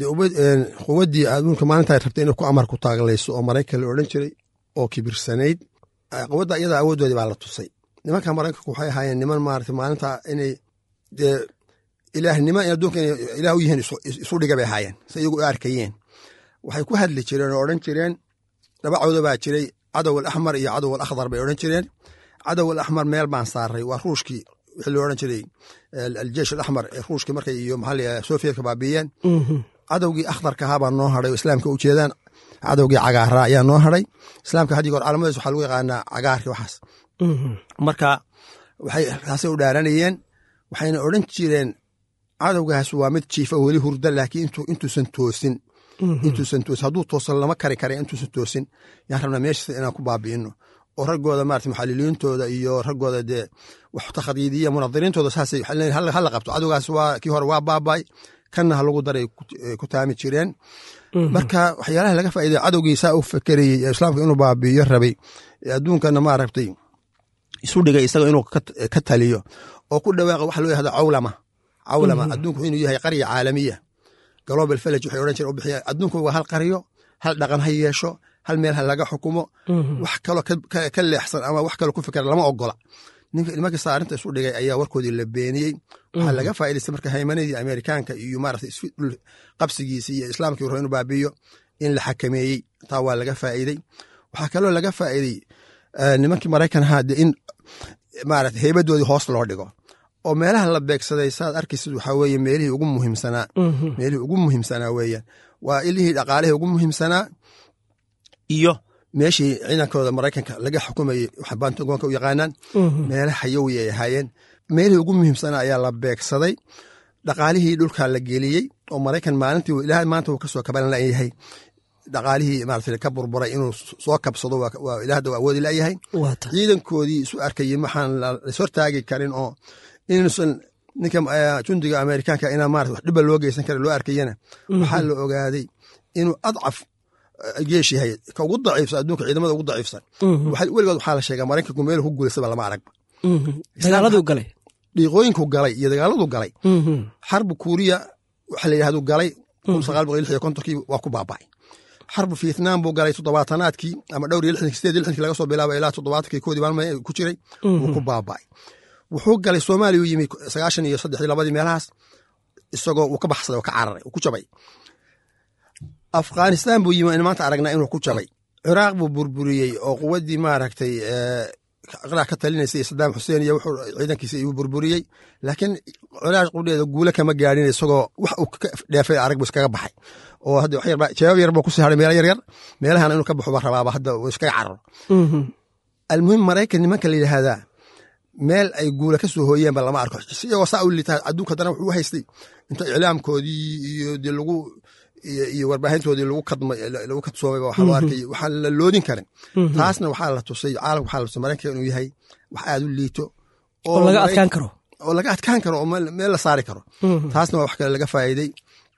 quwaddii adduunka maalinta rabtay inay ku amar ku taaglayso oo maraykan la odhan jiray oo kibirsanayd quwadda iyada awooddoodii baa la tusay nimanka maraykanku waxay ahaayeen niman maarata maalinta inay dee ilaahnimo in adduunka inay ilaah u yihiin isu dhiga bay ahaayeen si iyagu u arkayeen waxay ku hadli jireen oo odhan jireen laba cawdo baa jiray cadow alaxmar iyo cadow alakhdar bay odhan jireen cadow alaxmar meel baan saaray waa ruushkii wixii loo odhan jiray aljeish alaxmar ee ruushkii markay iyo maxaa la sofiyadka baabiiyeen cadowgii akhdarka ahaa baa noo hadhay oo islaamka u jeedaan cadowgii cagaaraa ayaa noo haray islaamka haddii goor calaamadiis waxaa lagu yaqaanaa cagaarkii waxaas marka waxay taasay u dhaaranayeen waxayna odhan jireen cadowgaas waa mid jiifa weli hurda laakiin intuusan toosin intuusan toosin hadduu toosan lama kari kara intuusan toosin yaan rabnaa meeshiisa inaan ku baabi'ino oo raggooda maarata muxaliliintooda iyo raggooda dee wax takhdiidiya munadiriintooda saasay hala qabto cadowgaas waa kii hore waa baabay kanna ha lagu daray ku taami jireen marka waxyaalaha laga faa'iday cadowgii saa u fakerayey ee islaamka inuu baabi'iyo rabay ee adduunkana maaragtay isu dhigay isaga inuu ka taliyo oo ku dhawaaqa waxa loo yahda cawlama cawlama adduunku inuu yahay qarya caalamiya global village waxay odhan jireen u bixiya adduunku waa hal qaryo hal dhaqan ha yeesho hal meel ha laga xukumo wax kaloo ka leexsan ama wax kaloo ku fikra lama ogola nimankasta arrinta isu dhigay ayaa warkoodii la beeniyey waxaa laga faa'idaystay marka haymanadii amerikaanka iyo maarata qabsigiisa iyo islaamkii rabo inuu baabiiyo in la xakameeyey taa waa laga faa'iidey waxaa kaloo laga faa'iidey nimankii maraykan ahaa de in maarata heybadoodii hoos loo dhigo oo meelaha la beegsaday saad arkaysid waxaa weeye meelihii ugu muhiimsanaa meelihii ugu muhiimsanaa weeyaan waa ilihii dhaqaalihii ugu muhiimsanaa iyo meeshii ciidankooda maraykanka laga xukumayey waxa bantagoonka u yaqaanaan meela xayowi ay ahaayeen meelihii ugu muhiimsanaa ayaa la beegsaday dhaqaalihii dhulkaa la geliyey oo maraykan maalintii ilaa maanta uu kasoo kabalan layahay dhaqaalihii maarata ka burburay inuu soo kabsado ilaahda awoodi layahay ciidankoodii isu arkayey maxaan lashortaagi karin oo inuusan ninka jundiga amerikaanka inaa maarata wax dhiba loo geysan kara loo arkayana waxaa la ogaaday inuu adcaf geesh yahay ka ugu daciifsan adduunka ciidamada ugu daciifsan weligood waxaa la sheegaa maraykanku meel ku guulaysaba lama aragba dagaaladuu galay dhiiqooyinku galay iyo dagaaladu galay xarbu kuuriya waxa la yidhahdu galay kun sagaal boqol lix iyo kontonkii waa ku baaba'ay xarbu vietnam buu galay toddobaatanaadkii ama dhowr iyo lixdankii sideed iyo lixdankii laga soo bilaaba ilaa toddobaatankii koodii maalmay ku jiray wuu ku baaba'ay wuxuu galay soomaaliya u yimi sagaashan iyo saddexdii labadii meelahaas isagoo uu ka baxsaday oo ka cararay uu ku jabay afghanistan buu yimi maanta aragnaa inuu ku jabay ciraaq buu burburiyey oo quwaddii maaragtay ciraaq ka talinaysay sadaam xuseen iyo wuxuu ciidankiisa iyuu burburiyey laakiin ciraaq qudheeda guule kama gaadhin isagoo wax uu ka dheefay arag buu iskaga baxay oo hadda wax yarba jawaab yar buu ku sii haray meelo yaryar meelahana inuu ka baxo ba rabaaba hadda uu iskaga cararo almuhim maraykan nimanka la yidhaahdaa meel ay guula ka soo hooyeenba lama arko iyagoo saa u liita adduunka haddana wuxuu u haystay inta iclaamkoodii iyo dee lagu iyo warbaahintoodii lagu kadmay lagu kadsoomay waxaa loo arkay waxaan la loodin karin taasna waxaa la tusay caalamka waxaa la tusay maraykanka inuu yahay wax aad u liito oo laga adkaan karo oo laga adkaan karo oo meel la saari karo taasna waa wax kale laga faa'iidey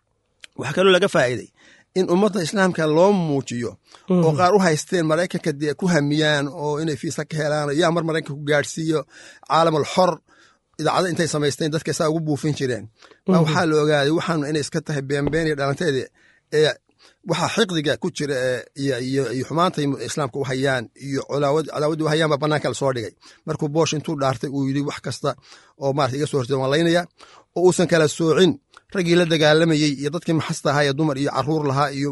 waxaa kaloo laga faa'iidey in ummadda islaamka loo muujiyo oo qaar u haysteen maraykanka dee ku hamiyaan oo inay fiisa ka helaan yaa mar maraykanka ku gaadhsiiyo caalamal xor idaacado intay samaysteen dadka saa ugu buufin jireen waxaa la ogaaday waxaanu inay iska tahay beenbeen iyo dhalanteeda ee waxa xiqdiga ku jira iyo xumaantay islaamka u hayaan iyo cadaawadii u hayaan baa banaanka lasoo dhigay markuu boosh intuu dhaartay uu yidhi wax kasta oo maarata iga soo horjeeda waan laynaya oo uusan kala soocin raggii la dagaalamayey iyo dadkii maxasta ahaa ee dumar iyo caruur lahaa iyo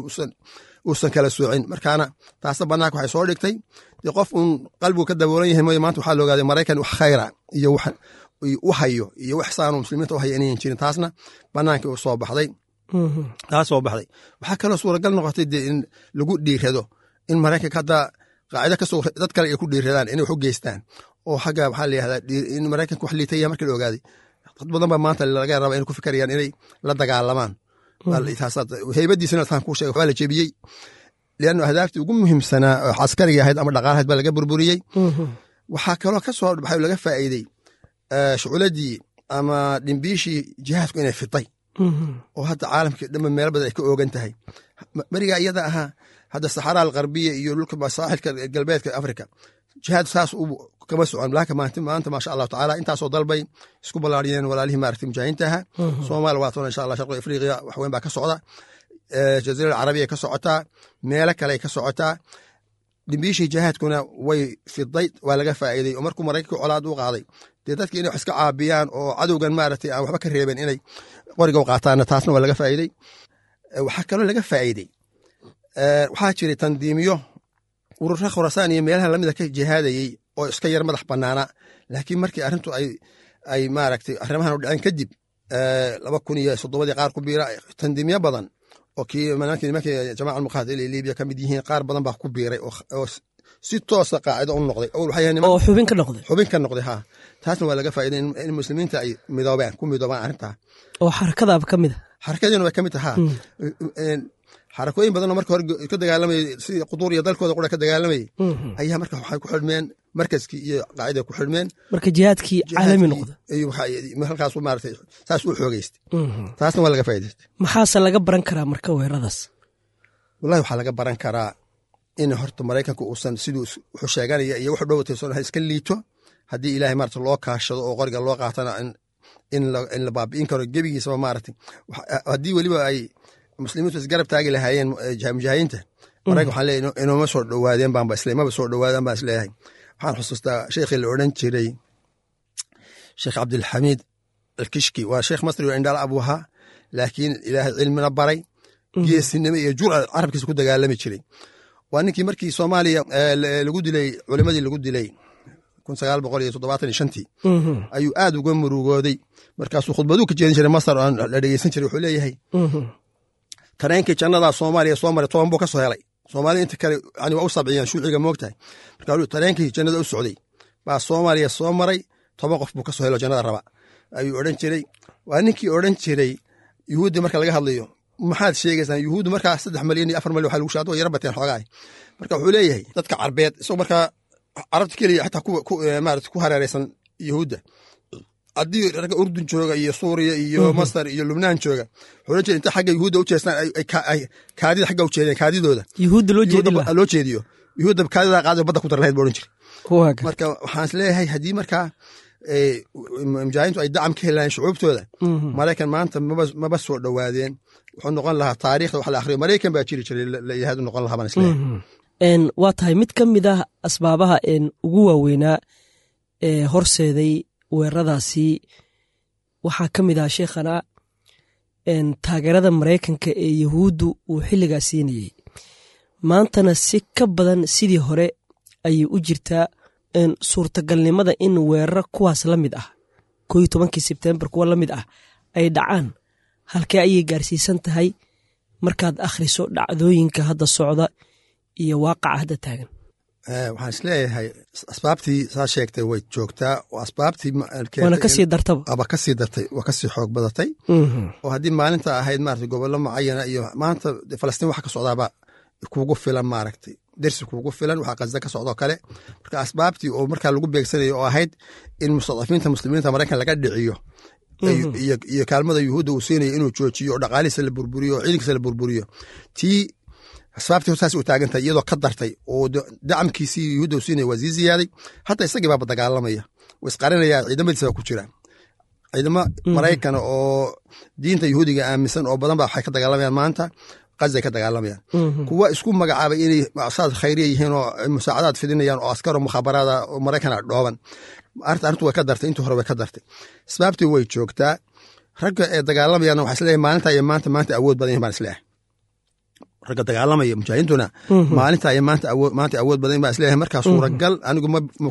uusan kala soocin markaana taasna banaanka waxay soo dhigtay dee qof uun qalbigu ka daboolan yahay mooye maanta waxaa la ogaaday maraykan wax khayra iyo wax u hayo iyo wax saanu muslimiinta u haya inayan jirin taasna banaankii u soo baxday taa soo baxday waxaa kaloo suuragal noqotay dee in lagu dhiirado in maraykanka hadda qaacida kasoo dad kale ay ku dhiiradaan inay wax u geystaan oo xagga waxaa la yihahdaa in maraykanka wax liitaya markii la ogaaday dad badan baa maanta laga raba inay ku fikarayaan inay la dagaalamaan heybadiisana taan kuu sheegay waxbaa la jebiyey liannu ahdaaftii ugu muhiimsanaa oo caskariga ahayd ama dhaqaalahayd baa laga burburiyey waxaa kaloo ka soo baxay laga faa'iidey shuculadii ama dhimbiishii jihaadku inay fitay oo hadda caalamkii dhanba meelo badan ay ka oogan tahay berigaa iyada ahaa hadda saxaraa alkarbiya iyo dhulka saaxilka galbeedka afrika jihaad saas kama socon laakin maanta maasha allahu tacaala intaasoo dalbay isku ballaariyeen walaalihii maaragtay mujaahidiinta ahaa soomaaliya waa toona insha allah sharqi afriqiya wax weyn baa ka socda jaziira alcarabiya ka socotaa meelo kale ka socotaa dhimbiishii jihaadkuna way fiday waa laga faa'iiday oo markuu maraykanka colaad u qaaday dee dadki inay wax iska caabiyaan oo cadowgan maaragtay aan waxba ka reeben inay qoriga u qaataanna taasna waa laga faa'iidey waxaa kaloo laga faa'iidey waxaa jiray tandiimiyo urura khurasaan iyo meelaha lamida ka jihaadayey oo iska yar madax banaana laakiin markii arrintu ay ay maaragtay arrimahan u dhaceen kadib laba kun iyo soddobadii qaar ku biira tandiimyo badan oo kii nimankii jamaca almuqaatili libiya ka mid yihiin qaar badan baa ku biiray oo si toosa qaacido u noqday oo xubin ka noqday xubin ka noqday ha taasna waa laga faa'iday in muslimiinta ay midoobeen ku midoobaan arrintaa oo xarakadaaba ka mid a xarakadiina way ka mid taha xarakooyin badanoo marka hore ka dagaalamayay si quduur iyo dalkooda qura ka dagaalamayay ayaa marka waxay ku xidhmeen markaskii iyo qaacida ku xidhmeen marka jihaadkii caalami noqda halkaas maarata saas u xoogeystay taasna waa laga faa'idaystay maxaase laga baran karaa marka weeradaas wallahi waxaa laga baran karaa in horta maraykanka uusan siduu wuxuu sheeganaya iyo wuxuu dhowatayson iska liito haddii ilaahay maarata loo kaashado oo qoriga loo qaatana in la baabi'in karo gebigiisaba maarata haddii weliba ay muslimiintu isgarab taagi lahaayeen mujaahidiinta maraykan waxaan leeyahy inooma soo dhowaadeen baanba isle maba soo dhowaadaan baan isleeyahay waxaan xusuustaa sheikhii la odhan jiray sheekh cabdilxamiid alkishki waa sheekh masri oo indhaala abuu ahaa laakiin ilaahay cilmina baray geesinimo iyo jurca carabkiisa ku dagaalami jiray waa ninkii markii soomaaliya lagu dilay culimadii lagu dilay kun sagaal boqol iyo toddobaatan iyo shantii ayuu aad uga murugooday markaasuu khudbaduu ka jeedin jiray masar oo la dhegeysan jiray wuxuu leeyahay tareenkii jannadaa soomaaliya soo maray toban buu ka soo helay soomaalida inta kale yani waa u sabciyaan shuuciga moogtahay marka tareenkii jannada u socday baa soomaaliya soo maray toban qof buu ka soo helo jannada raba ayuu odhan jiray waa ninkii odhan jiray yuhuuddi marka laga hadlayo maxaad sheegaysaa yuhuuddu markaa saddex malyan iyo afar malyan waxa lagu shaado yara bateen xoogaay marka wuxuu leeyahay dadka carbeed isagoo markaa carabta keliya xataa maarata ku hareeraysan yuhuudda haddii ragga urdun jooga iyo suuriya iyo masar iyo lubnaan jooga wuxuu ohan jira inta xagga yuhuudda u jeestaan kaadida xagga u jeedeen kaadidooda yuhuudda loo jeedi loo jeediyo yuhuudda kaadida qaadi badda ku dar lahayd buu odhan jira marka waxaan is leeyahay haddii markaa mujaahidiintu ay dacam ka helaayeen shucuubtooda maraykan maanta maba soo dhowaadeen wuxuu noqon lahaa taariikhda wax la akhriyo maraykan baa jiri jiray la yidhahdo noqon lahaa baan isleeyahay waa tahay mid ka mid ah asbaabaha ugu waaweynaa ee horseeday weeraradaasi waxaa ka mid ah sheekhana taageerada maraykanka ee yahuuddu uu xilligaa siinayey maantana si ka badan sidii hore ayay u jirtaa suurtagalnimada in weeraro kuwaas la mid ah koo iyo tobankii sebtembar kuwa la mid ah ay dhacaan halkee ayay gaarsiisan tahay markaad akhriso dhacdooyinka hadda socda iyo waaqaca hadda taagan waxaan isleeyahay asbaabtii saa sheegtay way joogtaa oo asbaabtii waana kasii dartaba aba kasii dartay waa kasii xoog badatay oo haddii maalinta ahayd maarata gobollo mucayana iyo maanta falastiin waxa ka socdaaba kuugu filan maaragtay dersi kuugu filan waxaa qasda ka socdoo kale marka asbaabtii oo markaa lagu beegsanayo oo ahayd in mustadafiinta muslimiinta maraykan laga dhiciyo iyo kaalmada yuhuudda uu siinayo inuu joojiyo oo dhaqaalihiisa la burburiyo oo ciidankiisa la burburiyo tii asbaabtii saas u taagantahay iyadoo ka dartay oo dacamkiisii yuhuudda uu siinaya waa sii ziyaaday hadda isagii baaba dagaalamaya way isqarinaya ciidamadiisa baa ku jira ciidamo maraykan oo diinta yuhuudiga aaminsan oo badan ba waxay ka dagaalamayaan maanta qazay ka dagaalamayaan kuwa isku magacaabay inay saad khayriya yihiin oo musaacadaad fidinayaan oo askaro mukhaabaraada oo maraykana dhooban arrintu way ka dartay intii hore way ka dartay asbaabtii way joogtaa ragga ee dagaalamayaan waxaa isleeyahay maalinta iyo maanta maanta awood badan yihin baan isleeyahay ragga dagaalamaya mujaahidiintuna maalinta iyo maanta awood badan baan isleeyahay markaa suuragal anigu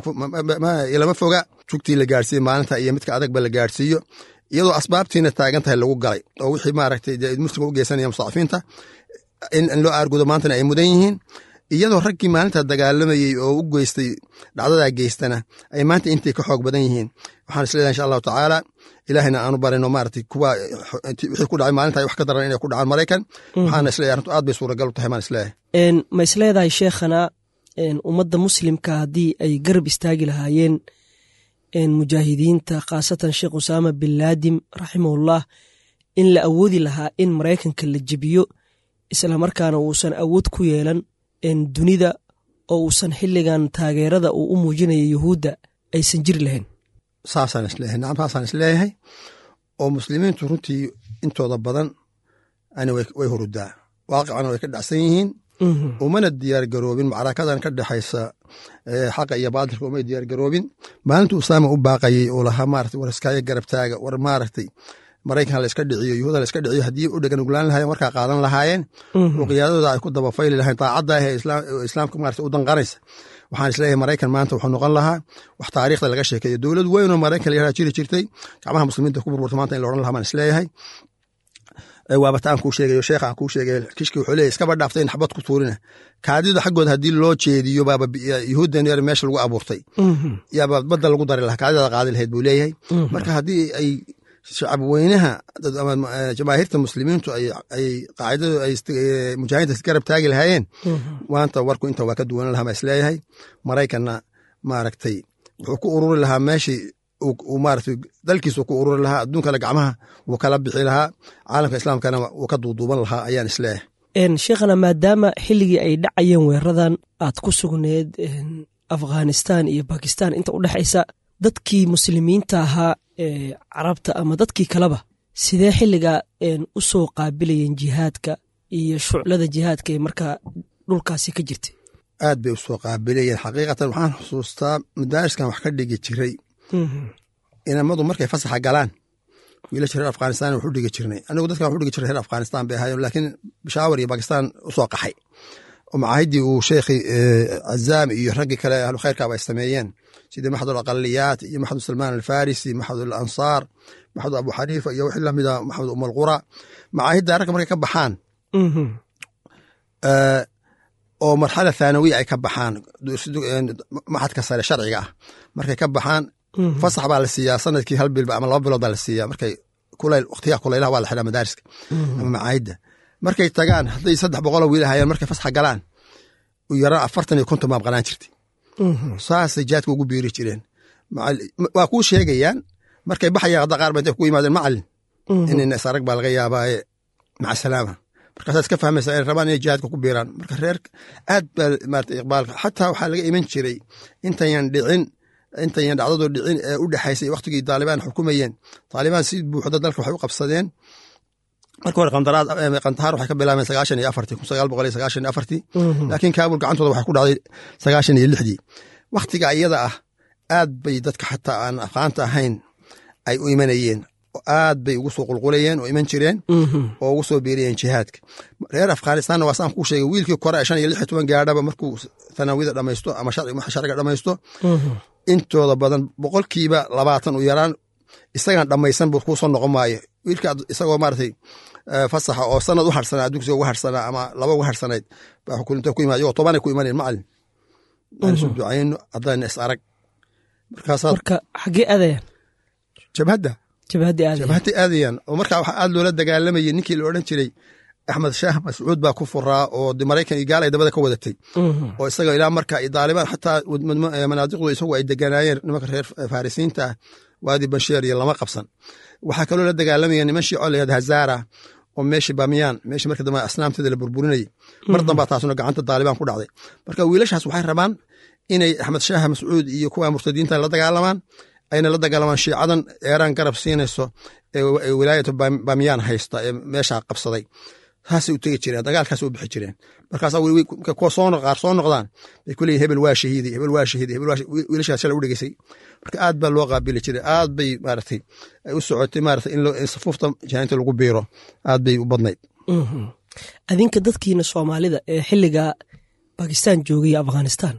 ilama foga jugtii la gaarsiiye maalinta iyo midka adagba la gaarsiiyo iyadoo asbaabtiina taagan tahay lagu galay oo wixii maaragtay muslimka u geysanaya mustadafiinta in loo aargudo maantana ay mudan yihiin iyadoo raggii maalinta dagaalamayey oo u geystay dhacdadaa geystana ay maanta intay ka xoog badan yihiin waxaan isleedahay insha allahu tacaala ilaahayna aanu barino maaragtay kuwa wixii ku dhacay maalinta wax ka daran inay ku dhacaan maraykan waxaana isleeyahay arrintu aad bay suuragal u tahay maan isleeyahay ma isleedahay sheekhana ummadda muslimka haddii ay garab istaagi lahaayeen mujaahidiinta khaasatan sheekh usaama bin laadim raximahullah in la awoodi lahaa in maraykanka la jebiyo islamarkaana uusan awood ku yeelan dunida oo uusan xilligan taageerada uu u muujinaya yuhuudda aysan jiri lahayn saasaan isleeyahay nacam saasaan isleeyahay oo muslimiintu runtii intooda badan ani way hurudaa waaqicana way ka dhacsan yihiin umana diyaargaroobin macrakadan ka dhexaysa xaqa iyo baadilka umay diyaargaroobin maalintu usaama u baaqayey oo lahaa maarata war iskaayo garabtaaga war maaragtay maraykan la iska dhiciyo yuhuuda la iska dhiciyo haddii u dhegan uglaan lahayen warkaa qaadan lahaayeen oo qiyaadadooda ay ku dabafayli lahayn daacadda ah ee islaamka maarata u danqanaysa waxaan isleeyahay maraykan maanta wuxuu noqon lahaa wax taariikhda laga sheekeeyo dowlad weyn oo maraykan la yaraa jiri jirtay gacmaha muslimiinta ku burburta maanta in la odhan lahaa baan isleeyahay waabata aan kuu sheegayo sheekha aan kuu sheegayo kishki wuxuu leeyahy iskaba dhaaftay in xabad ku tuurina kaadida xaggooda haddii loo jeediyo baaba yuhuuddan yar meesha lagu abuurtay yaaba badda lagu dari lahaa kaadida qaadi lahayd buu leeyahay marka haddii ay shacab weynaha jamaahiirta muslimiintu ay qaacidadu ay mujaahidiinta garab taagi lahaayeen maanta warku inta waa ka duwanan lahaa baa isleeyahay maraykanna maaragtay wuxuu ku ururi lahaa meeshii maaragtay dalkiisu ku ururi lahaa adduunkana gacmaha wuu kala bixi lahaa caalamka islaamkana wuu ka duuduuban lahaa ayaan isleeyahay sheekhana maadaama xilligii ay dhacayeen weeradan aad ku sugneed afghanistan iyo bakistan inta u dhexaysa dadkii muslimiinta ahaa ee carabta ama dadkii kaleba sidee xilliga u soo qaabilayeen jihaadka iyo shuclada jihaadka ee markaa dhulkaasi ka jirtay aad bay u soo qaabilayeen xaqiiqatan waxaan xusuustaa madaariskan wax ka dhigi jiray inamadu markay fasaxa galaan wiilasha reer afghanistan waxu dhigi jirnay anigu dadkan waxu dhigi jiray reer afghanistan bay ahaayeen laakiin bishaawar iyo bakistan usoo qaxay oo macaahidii uu sheekhi cazaam iyo raggii kale ahlu khayrkaaba ay sameeyeen sidii maxad alaqaliyaat iyo maxad salmaan alfarisi maxad alansaar maxad abu xaniifa iyo wixii lamida maxamed um alqura macaahidda ragga markay ka baxaan oo marxala thaanawiya ay ka baxaan maxadka sare sharciga ah markay ka baxaan fasax baa la siiyaa sanadkii hal bilba ama laba bilood baa la siiyaa markay kulayl waqtiyaha kulaylaha waa la xidhaa madaariska ama macaahidda markay tagaan hadday saddex boqoloo wiil ahayeen markay fasaxa galaan u yaraan afartan iyo konton baa maqnaan jirtay saasay jaadka ugu biiri jireen waa kuu sheegayaan markay baxayaan hadda qaar ba intay ku yimaadeen macalin inayna isarag baa laga yaabaaye maca salaama markaasaad iska fahmaysaa inay rabaan inay jihaadka ku biiraan marka reer aad baa maarata iqbaalka xataa waxaa laga iman jiray intayan dhicin intayan dhacdadu dhicin ee u dhexaysay waktigii taalibaan xukumayeen taalibaan si buuxda dalka waxay u qabsadeen marka hore kandahaar waxay ka bilaabeen sagaashan iyo afartii kun sagaal boqol iyo sagaashan iyo afartii laakiin kaabul gacantooda waxay ku dhacday sagaashan iyo lixdii wakhtiga iyada ah aad bay dadka xataa aan afqaanta ahayn ay u imanayeen aad bay ugu soo qulqulayeen oo iman jireen oo ugu soo biiriyeen jihaadka reer afghanistanna waa saan kuu sheegay wiilkii kore shan iyo lix iyo toban gaadhaba markuu tanaawida dhamaysto ama sharciga dhamaysto intooda badan boqolkiiba labaatan u yaraan isagan dhamaysan buu kuu soo noqon maayo wiilka isagoo maaragtay fasaxa oo sanad u harsanaa adduunkiisa uga harsanaa ama laba uga harsanayd baa xukulinta ku yimaad iyagoo tobanay ku imaneen macalin aan isu ducayno haddana is arag markaasaad marka xaggee aadayaan jabhadda jabhaddii aadayaan jabhadda aadayaan oo markaa waxaa aad loola dagaalamayay ninkii la odhan jiray axmed shaah mascuud baa ku furaa oo maraykan iyo gaal ay dabada ka wadatay oo isaga ilaa marka daalibaan xataa manaadiqdu isagu ay deganaayeen nimanka reer farisiinta ah waadi bansheer iyo lama qabsan waxaa kaloo la dagaalamaya niman shiico layad hazara oo meeshii bamiyaan meeshii marka dambe asnaamteeda la burburinayay mar dambaa taasuna gacanta daalibaan ku dhacday marka wiilashaas waxay rabaan inay axmed shaah mascuud iyo kuwa murtadiinta la dagaalamaan ayna la dagaalamaan shiicadan eeraan garab siinayso ee wilaayatu bamiyaan haysta ee meeshaa qabsaday taasay u tegi jireen dagaalkaas u bixi jireen markaasaa kuwa soo qaar soo noqdaan bay ku leeyihin hebel waa shahiidi hebel waa shahiidi hebel waa wiilashaas shalay u dhegeysay marka aad baa loo qaabili jiray aad bay maaragtay ay u socotay maaragtay in safuufta jahainta lagu biiro aad bay u badnayd adinka dadkiina soomaalida ee xilliga bakistan joogay afghanistan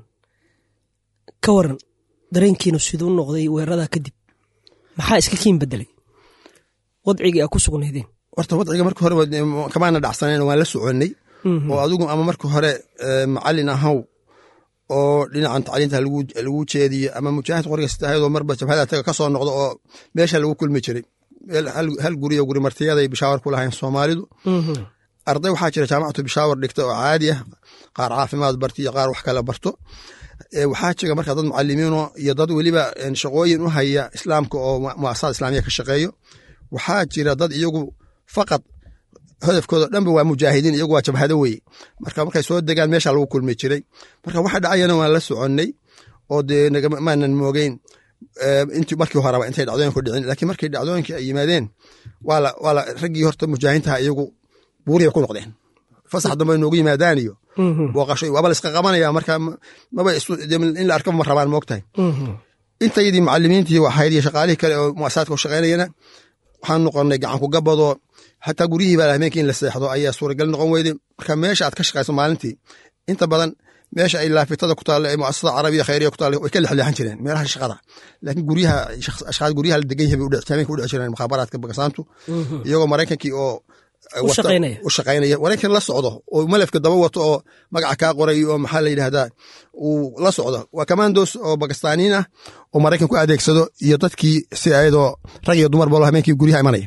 ka waran dareenkiinu siduu noqday weeraradaa kadib maxaa iska kiin bedelay wadcigii aa ku sugnaydeen horta wadciga marka hore kamaana dhacsanen waan la soconnay oo adigu ama marka hore macalin ahaw oo dhinacan tacliinta lagu jeediyo ama mujaahid qoriga sitahayadoo marba jabhada taga ka soo noqdo oo meesha lagu kulmi jiray hal guriyo guri martiyaday bishaawar ku lahayn soomaalidu arday waxaa jira jaamacatu bishaawar dhigta oo caadi ah qaar caafimaad barto iyo qaar wax kale barto waxaa jira marka dad mucalimiino iyo dad weliba shaqooyin u haya islaamka oo muasasada islaamiya ka shaqeeyo waxaa jira dad iyagu faqad hodafkooda dhanba waa mujaahidiin iyagu waa jabhado weye marka markay soo degaan meesha lagu kulmi jiray marka waxa dhacayana waan la soconnay oo dee maanan moogeyn intii markii horeba intay dhacdooyinku dhicin laakiin markii dhacdooyinkii ay yimaadeen waa la raggii horta mujaahiintaha iyagu buuriya ku noqdeen fasax dambe noogu yimaadaan iyo booqasho waaba la iska qabanaya marka maba in la arkaba ma rabaan moogtahay intayadii macalimiintii ahayd iyo shaqaalihii kale oo muasasadka u shaqaynayana waxaan noqonnay gacanku gabadoo xataa guryihii baa habeenkii in la seexdo ayaa suuragal noqon weyday marka meesha aad ka shaqayso maalintii inta badan meesha ay laafitada ku taalla ee muasasada carabiya khayriya ku taalla way ka lexleexan jireen meelaha shaqada laakiin guryaha ashqaad guryaha la degan yahay bay habeenka u dhici jireen mukhaabaraadka bagasaantu iyagoo maraykankii oo u shaqaynaya wareenkan la socdo oo malafka daba wato oo magaca kaa qoray oo maxaa la yidhahdaa uu la socdo waa commandos oo bakistaniin ah oo maraykan ku adeegsado iyo dadkii si ayadoo rag iyo dumar balo habeenkii guryaha imanaya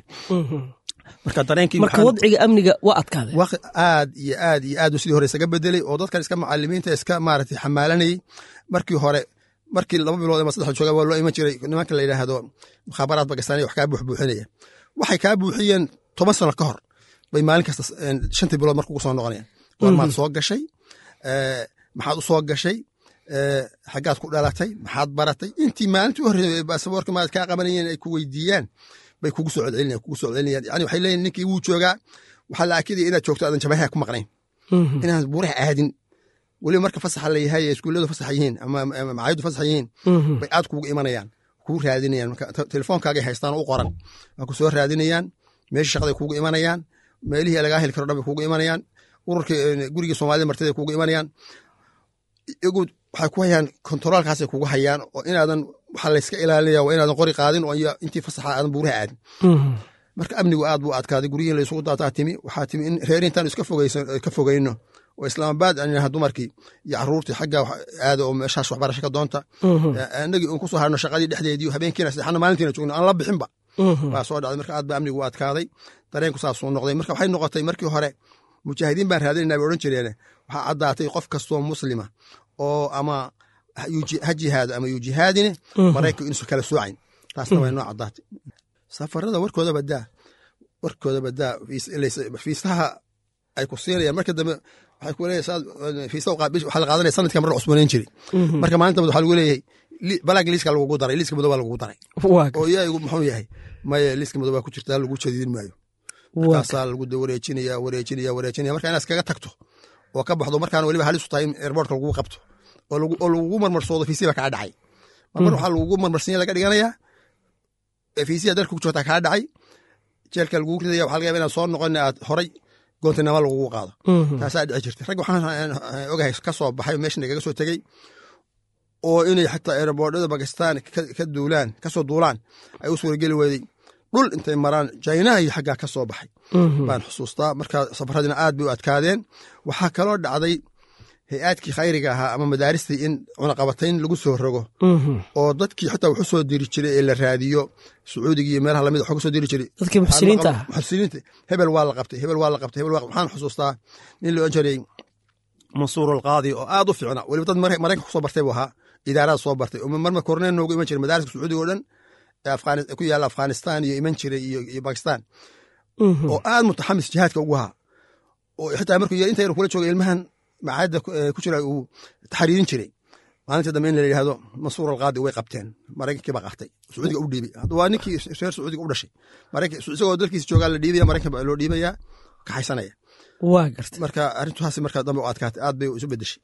marka dareenkii marka wadciga amniga waa adkaaday aad iyo aad iyo aad sidii hore isaga bedelay oo dadkan iska macalimiinta iska maaragtay xamaalanayay markii hore markii laba bilood ama saddex jooga waa loo iman jiray nimanka la yidhaahdo mukhaabaraad bakistaniya wax kaa buuxbuuxinaya waxay kaa buuxiyeen toban sano ka hor bay maalin kasta shantii bilood marka ugu soo noqonayaan goormaad soo gashay maxaad u soo gashay xaggaad ku dhalatay maxaad baratay intii maalintii u horreysay baasaboorka maad kaa qabanayeen ay ku weydiiyaan bay kugu soo celcelinayaan kugu soo celcelinayaan yani waxay leeyihin ninkii wuu joogaa waxaa la akidaya inaad joogto aadan jabaha ku maqnayn inaan buuraha aadin weliba marka fasaxa la yahay iskuulladu fasax yihiin ama macaayadu fasax yihiin bay aad kugu imanayaan kuu raadinayaan marka telefoonkaagay haystaan u qoran waa ku soo raadinayaan meeshii shaqaday kugu imanayaan meelihii lagaa heli karo dhan bay kugu imanayaan ururka gurigii soomaalida martida kugu imanayaan iyagu waxay ku hayaan kontaroolkaasay kugu hayaan oo inaadan waxaa layska ilaalinaya waa inaadan qori qaadin oo intii fasaxa aadan buuraha aadin marka amnigu aad buu adkaaday guryihin laysugu daataa timi waxaa timi in reer intaan iska ka fogeyno oo islaamabaad aan yidhaha dumarkii iyo caruurtii xagga aada oo meeshaas waxbarasho ka doonta annagii uun kusoo harno shaqadii dhexdeedii habeenkiina saddexna maalintiina joogno aan la bixinba baa soo dhacday marka aad baa amnigu u adkaaday dareenku saasuu noqday marka waxay noqotay markii hore mujaahidiin baan raadinayna bay odhan jireen waxaa caddaatay qof kastoo muslima oo ama ha jihaado ama yu jihaadine maraykanku inuusan kala soocayn taasna way noo caddaatay safarada warkooda badaa warkooda badaa fiisaha ay ku siinayaan marka dambe waxay ku leeyahay fiisa waxaa la qaadanaya sanadka mar la cusbanayn jiray marka maalinta waxaa lagu leeyahay balaag liiska lagugu daray liiska madow baa lagugu daray oo yaa muxuu yahay maye liiska madow baa ku jirtaa lagu jadiidin maayo markaasaa lagu wareejinaya wareejinaya wareejinaya marka inaad iskaga tagto oo ka baxdo markaana weliba halis u tahay in airbortka lagugu qabto oo lagugu marmarsoodo fiisiya baa kaa dhacay marmar waxaa lagugu marmarsinya laga dhiganayaa fiisiya dalka ku joogtaa kaa dhacay jeelka lagugu ridaya waxa laga yaba inaad soo noqon aad horay goontinama lagugu qaado taasaa dhici jirtay rag waxaan ogahay ka soo baxay meesha nagaga soo tegey oo inay xataa aeroboordhada bakistan ka duulaan kasoo duulaan ay u suurageli weyday dhul intay maraan jaynaha iyo xaggaa ka soo baxay baan xusuustaa marka safaradina aad bay u adkaadeen waxaa kaloo dhacday hay-aadkii khayriga ahaa ama madaaristii in cunaqabatayn lagu soo rogo oo dadkii xataa wuxu soo diri jiray ee la raadiyo sacuudiga iyo meelaha lamid waxu kasoo diri jiray dadkii muxsiniinta ah muxsiniinta hebel waa la qabtay hebel waa la qabtay hebel waa waxaan xusuustaa nin la odhan jiray mansuur alqaadi oo aad u fiicna weliba dad maraykanka kusoo bartay buu ahaa idaarada soo bartay oo marma korneen noogu iman jiray madaariska sacuudiga oo dhan ee ku yaalla afghanistan iyo iman jiray iyo bakistan oo aad mutaxamis jihaadka ugu ahaa oo xitaa markuu inta yar kula jooga ilmahan macaadda ku jira uu taxriirin jiray maalinta dambe in la yidhahdo mansuur alqaadi way qabteen maraykankii baa qaatay sacuudiga u dhiibay hadda waa ninkii reer sacuudiga u dhashay isagoo dalkiisa joogaa la dhiibaya maraykan baa loo dhiibayaa kaxaysanaya waa garta marka arrintaasi markaa dambe u adkaatay aad bay isu bedeshay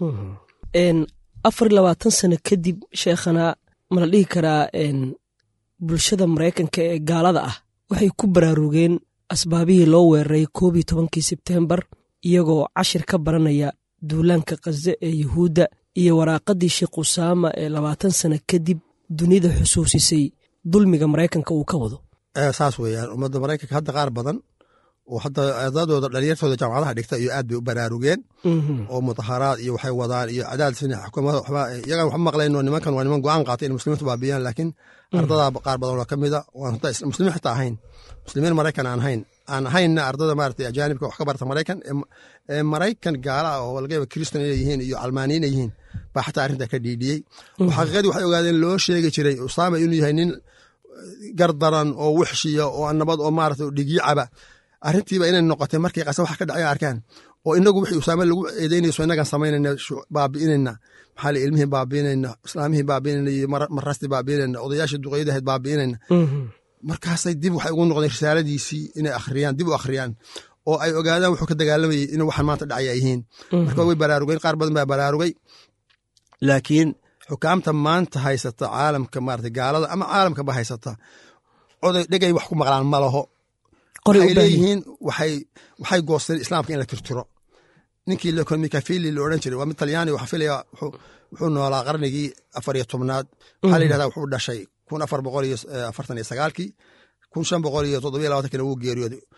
afar labaatan sano kadib sheekhana ma la dhihi karaa bulshada maraykanka ee gaalada ah waxay ku baraarugeen asbaabihii loo weeraray koob iyo tobankii sebteembar iyagoo cashir ka baranaya duulaanka khaze ee yuhuudda iyo waraaqaddii sheekh usaama ee labaatan sano kadib dunida xusuusisay dulmiga maraykanka uu ka wado saas weeyaan ummadda maraykanka hadda qaar badan oo hadda ardadooda dhalinyartooda jaamacadaha dhigta iyo aad bay u baraarugeen oo mudaharaad iyo waxay wadaan iyo cadaadis xukuumada waxba iyagaan waxba maqlayno nimankan waa niman go-aan qaatay in muslimiintu baabiyaan laakiin ardadaa qaar badan oo ka mida waan muslimiin xitaa ahayn muslimiin maraykan aan ahayn aan ahaynna ardada maarata ajaanibka wax ka barta maraykan ee maraykan gaala ah oo laga yaba kristan inay yihiin iyo calmaaniin inay yihiin baa xataa arrintaa ka dhiidhiyey oo xaqiiqadii waxay ogaadeen loo sheegi jiray usaama inuu yahay nin gardaran oo wixshiya oo nabad oo maarata dhigicaba arrintiiba inay noqotay markay qasa wax ka dhacay arkaan oo inagu wixii usaame lagu eedeynayso inagaan samaynayna baabi'inayna maxaa la ilmihii baabi'inayna islaamihii baabi'inayna iyo marastii baabi'inayna odayaashii duqeydii ahayd baabi'inayna markaasay dib waxay ugu noqdeen risaaladiisii inay akhriyaan dib u akhriyaan oo ay ogaadaan wuxuu ka dagaalamayay in waxaan maanta dhacay ay yihiin marka way baraarugeen qaar badan baa baraarugay laakiin xukaamta maanta haysata caalamka maarata gaalada ama caalamkaba haysata oday dhegay wax ku maqlaan ma laho waxay leeyihiin waxay goosteen islaamka in la tirtiro ninkii lekon mikafili la odhan jiray waa mid talyaani waxaa filaya wuxuu noolaa qarnigii afar iyo tobnaad waxaa la yidhahdaa wuxuu dhashay kun afar boqol iyo afartan iyo sagaalkii kun shan boqol iyo toddobiyo labaatankina wuu geeriyooday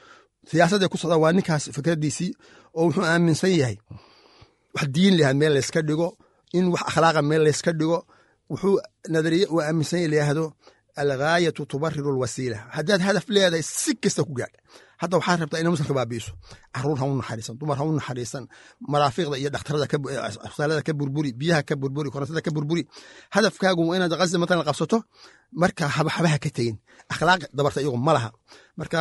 siyaasadday ku socdaan waa ninkaas fikradiisii oo wuxuu aaminsan yahay wax diin lahaa meel layska dhigo in wax akhlaaqa meel layska dhigo wuxuu nadariye uu aaminsan yahay layahdo alghaayatu tubariru alwasiila haddaad hadaf leedahay si kasta ku gaadh hadda waxaad rabtaa ina muslimka baabi'iso caruur ha u naxariisan dumar ha u naxariisan maraafiqda iyo dhakhtarada asbitaalada ka burburi biyaha ka burburi korontada ka burburi hadafkaagu waa inaad qazi matalan qabsato marka habaha ka tegin akhlaaq dabarta iyagu ma laha marka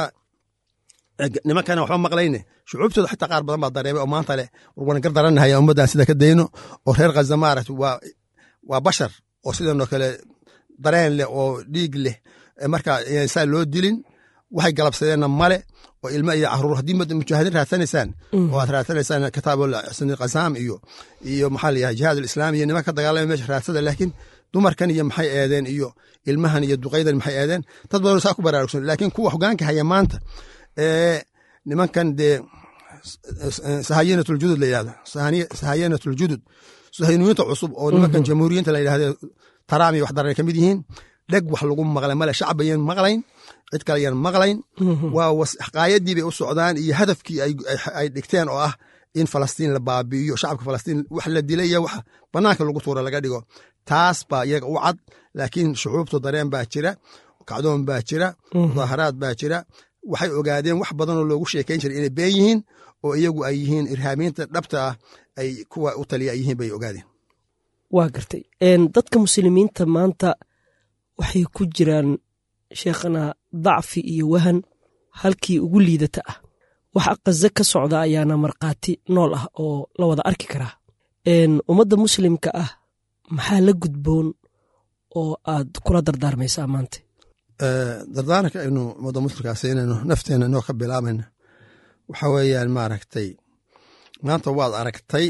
nimankana waxba maqlayne shucuubtooda xataa qaar badan baa dareemay oo maanta leh warwana gar daranahaya ummaddan sida ka dayno oo reer khaza maaragta waa waa bashar oo sidanoo kale dareen leh oo dhiig leh marka saa loo dilin waxay galabsadeenna male oo ilmo iyo caruur haddii mujaahidiin raadsanaysaan oo aad raadsanaysaan kitaabul qasaam iyo iyo maxaa la yahay jihaad alislaam iyo nimanka ka dagaalamaya meesha raadsada laakiin dumarkan iyo maxay eedeen iyo ilmahan iyo duqaydan maxay eedeen dad badan saa ku baraarugsan laakiin kuwa hogaanka haya maanta ee nimankan dee sahayanatuljudud la yidhahdo sahayanatuljudud sahayniyiinta cusub oo nimankan jamhuuriyiinta la yidhahdo taraam iyo wax daran ka mid yihiin dheg wax lagu maqlay male shacab ayaan maqlayn cid kale ayaan maqlayn waa qaayadii bay u socdaan iyo hadafkii ay dhigteen oo ah in falastiin la baabi'iyo shacabka falastiin wax la dilay iyo wax banaanka lagu tuura laga dhigo taas baa iyaga u cad laakiin shucuubtu dareen baa jira kacdoon baa jira mudaaharaad baa jira waxay ogaadeen wax badanoo loogu sheekayn jiray inay been yihiin oo iyagu ay yihiin irhaamiinta dhabta ah ay kuwa u taliya ay yihiin bay ogaadeen waa gartay dadka muslimiinta maanta waxay ku jiraan sheekhana dacfi iyo wahan halkii ugu liidata ah waxa kaze ka socda ayaana markhaati nool ah oo la wada arki karaa ummadda muslimka ah maxaa la gudboon oo aad kula dardaarmaysaa maanta dardaaranka aynu ummadda muslimkaas inaynu nafteena inoo ka bilaabayna waxa weeyaan maaragtay maanta waad aragtay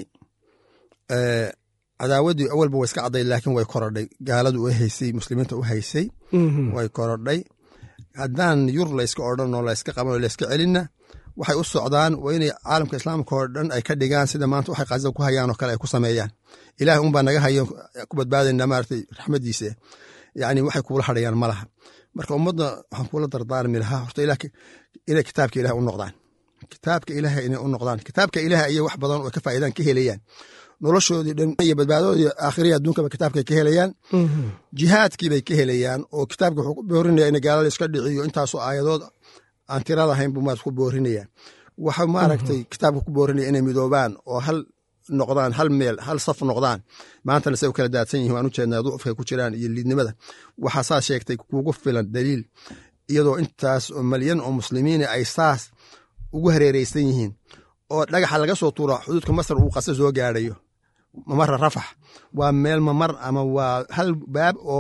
cadaawaddii awalba way iska cadday laakiin way korodhay gaaladu u haysay muslimiinta u haysay way korodhay haddaan yur layska odhan oo layska qaban oo layska celinna waxay u socdaan waa inay caalamka islaamka oo dhan ay ka dhigaan sida maanta waxay qaza ku hayaan oo kale ay ku sameeyaan ilaah unbaa naga hayo ku badbaadayna maaragtay raxmadiisa yacni waxay kuula hadhayaan ma laha marka ummadda waxaan kuula dardaarmi lahaa horta inay kitaabka ilaah u noqdaan kitaabka ilaah inay u noqdaan kitaabka ilaah ayay wax badan oo ka faa'iidaan ka helayaan noloshoodii dhan iyo badbaadoodii aakhiriya adduunkaba kitaabkay ka helayaan jihaadkiibay ka helayaan oo kitaabka wuxuu ku boorinaya in gaalada iska dhiciyo intaasoo aayadood aan tirada ahayn buu maarata ku boorinaya waxa maaragtay kitaabka ku boorinaya inay midoobaan oo hal noqdaan hal meel hal saf noqdaan maantana say u kala daadsan yihin waan u jeednaa ducufkay ku jiraan iyo liidnimada waxaa saas sheegtay kugu filan daliil iyadoo intaas oo malyan oo muslimiina ay saas ugu hareereysan yihiin oo dhagaxa laga soo tuura xuduudka masar uu qase soo gaadhayo mamara rafax waa meel mamar ama waa hal baab oo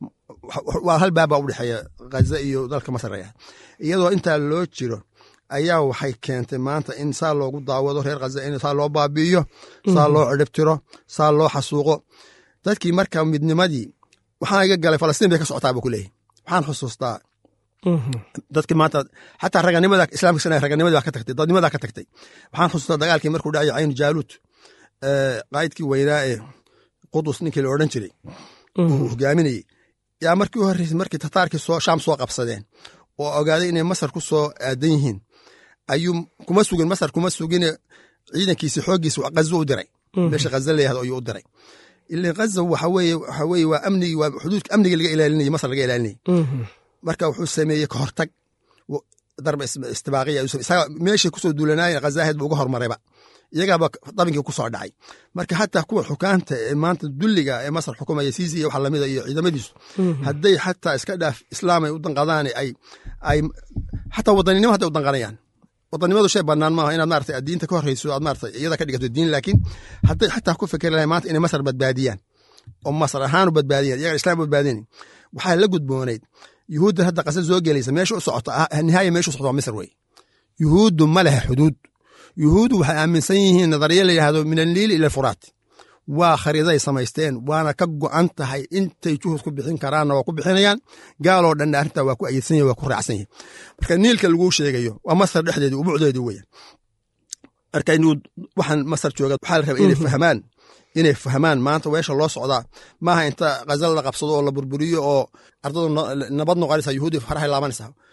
waa hal baab baa u dhexeeya ghaza iyo dalka masar aya iyadoo intaa loo jiro ayaa waxay keentay maanta in saa loogu daawado reer khaza in saa loo baabi'iyo saa loo cidhibtiro saa loo xasuuqo dadkii marka midnimadii waxaan iga galay falastiin bay ka socotaa buu ku leeyahy waxaan xusuustaa dadkii maanta xataa raganimada islaamka sana raganimadii baa ka tagtay dadnimadaa ka tagtay waxaan xusuustaa dagaalkii markuu dhacay caynu jaaluud qaa'idkii weynaa ee qudus ninkii la odhan jiray uu hogaaminayey yaa markii u horreysay markii tataarkii soo shaam soo qabsadeen oo ogaaday inay masar ku soo aadan yihiin ayuu kuma sugin masar kuma sugine ciidankiisi xooggiisa ghazo u diray meesha ghaza la yahdo ayuu u diray ilan ghaza waxa weeye waxa weeye waa amnigii waa xuduudka amnigii laga ilaalinayay masar laga ilaalinayay marka wuxuu sameeyey ka hortag darba istibaaqiya isaga meeshay kusoo duulanaayeen khazaaheed buu uga hormarayba iyagaaba dabinkii ku soo dhacay marka xataa kuwa xukaanta ee maanta dulliga ee masar xukumaya siisi iyo waxa lamida iyo ciidamadiisu hadday xataa iska dhaaf islaamay u danqadaan ay ay xataa wadaninimo hadday u danqanayaan wadanimadu shay banaan maaha inaad maarata diinta ka horreyso aad maarata iyada ka dhigato diin laakiin hadday xataa ku fikeri lahay maanta inay masar badbaadiyaan oo masar ahaan u badbaadiyan iyaga islam badbaadinayn waxaa la gudboonayd yuhuudda hadda qasa soo gelaysa meesha u socota nihaaya meesha u socota waa misr wey yuhuuddu ma leha xuduud yuhuuddu waxay aaminsan yihiin nadariya la yidhahdo min alniili ila alfuraat waa khariidaday samaysteen waana ka go'an tahay intay juhud ku bixin karaanna waa ku bixinayaan gaaloo dhanna arrintaa waa ku ayidsan yahy waa ku raacsan yahy marka niilka laguu sheegayo waa masar dhexdeedii ubucdeedii weyan marka inuu waxaan masar jooga waxaa la rabaa inay fahmaan inay fahmaan maanta weesha loo socdaa maaha inta khazal la qabsado oo la burburiyo oo ardadu nabad noqonaysa yuhuudi farahay laabanaysa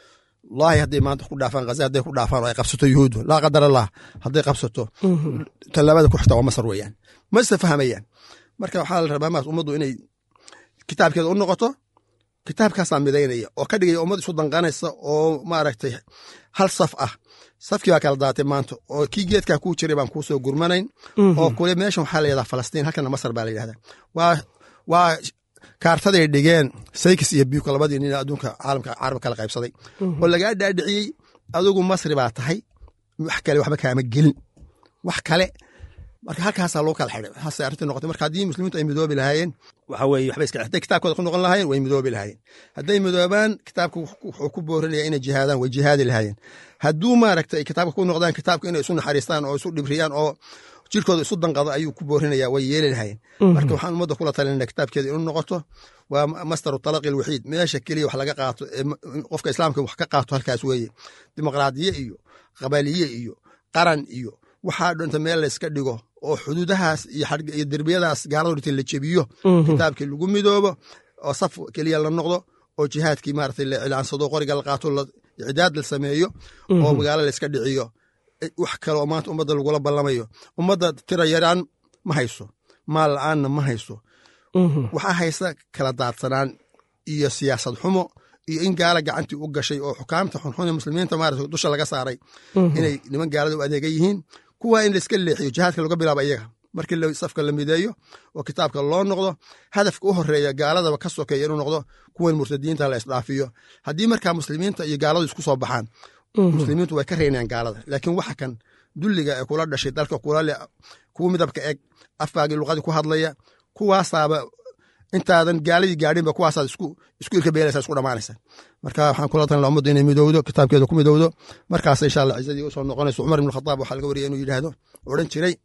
wallaahi hadday maanta ku dhaafaan ghaza hadday ku dhaafaan oo ay qabsato yuhuuddu laa qadar allah hadday qabsato tallaabada ku xigta waa masar weeyaan ma isa fahmayaan marka waxaa la rabaa maas ummaddu inay kitaabkeeda u noqoto kitaabkaasaa midaynaya oo ka dhigaya ummad isu danqanaysa oo maaragtay hal saf ah safkii baa kala daatay maanta oo kii geedkaa kuu jiray baan kuu soo gurmanayn oo kule meeshan waxaa la yidhahdaa falastiin halkana masar baa la yidhahdaa waa waa kaartaday dhigeen saykis iyo biyuka labadii nin adduunka caalamka carab kala qaybsaday oo lagaa dhaadhiciyey adigu masri baa tahay wax kale waxba kaama gelin wax kale marka halkaasaa loo kala xidhay waxaasay arrintii noqotay marka haddii muslimiintu ay midoobi lahaayeen waxa weeye waxba iska hadday kitaabkooda ku noqon lahaayeen way midoobi lahaayeen hadday midoobaan kitaabka wuxuu ku boorinaya inay jihaadaan way jihaadi lahaayeen hadduu maaragta ay kitaabka ku noqdaan kitaabka inay isu naxariistaan oo isu dhibriyaan oo jirkooda isu danqado ayuu ku boorinaya way yeeli lahaayeen marka waxaan ummadda kula talinana kitaabkeeda inuu noqoto waa mastaru talaqi alwaxiid meesha keliya wax laga qaato qofka islaamka wax ka qaato halkaas weeye dimuqraadiye iyo qabaliye iyo qaran iyo waxaa dhinta meel layska dhigo oo xuduudahaas iyo derbiyadaas gaalada dhintay la jebiyo kitaabkii lagu midoobo oo saf keliya la noqdo oo jihaadkii maarata la cilaansado qoriga la qaato icdaad la sameeyo oo magaalo layska dhiciyo wax kale oo maanta ummadda lagula ballamayo ummadda tira yaraan ma hayso maal la-aanna ma hayso waxaa haysa kala daadsanaan iyo siyaasad xumo iyo in gaala gacantii u gashay oo xukaamta xunxun ee muslimiinta maarata dusha laga saaray inay niman gaalada u adeega yihiin kuwa in laiska leexiyo jihaadka laga bilaabo iyaga markii safka la mideeyo oo kitaabka loo noqdo hadafka u horeeya gaaladaba ka sokeeya inuu noqdo kuwan murtadiinta la isdhaafiyo haddii markaa muslimiinta iyo gaaladu isku soo baxaan muslimiintu way ka reynayaan gaalada laakiin waxa kan dulliga ee kula dhashay dalka kula le kuwa midabka eg afkaagii luqadii ku hadlaya kuwaasaaba intaadan gaaladii gaadhinba kuwaasaad isku isku ilka beelaysa isku dhamaanaysa marka waxaan kula talin ummaddu inay midowdo kitaabkeeda ku midowdo markaas insha allah cizadii usoo noqonayso cumar ibn khataab waxaa laga wariyay inuu yidhaahdo odhan jiray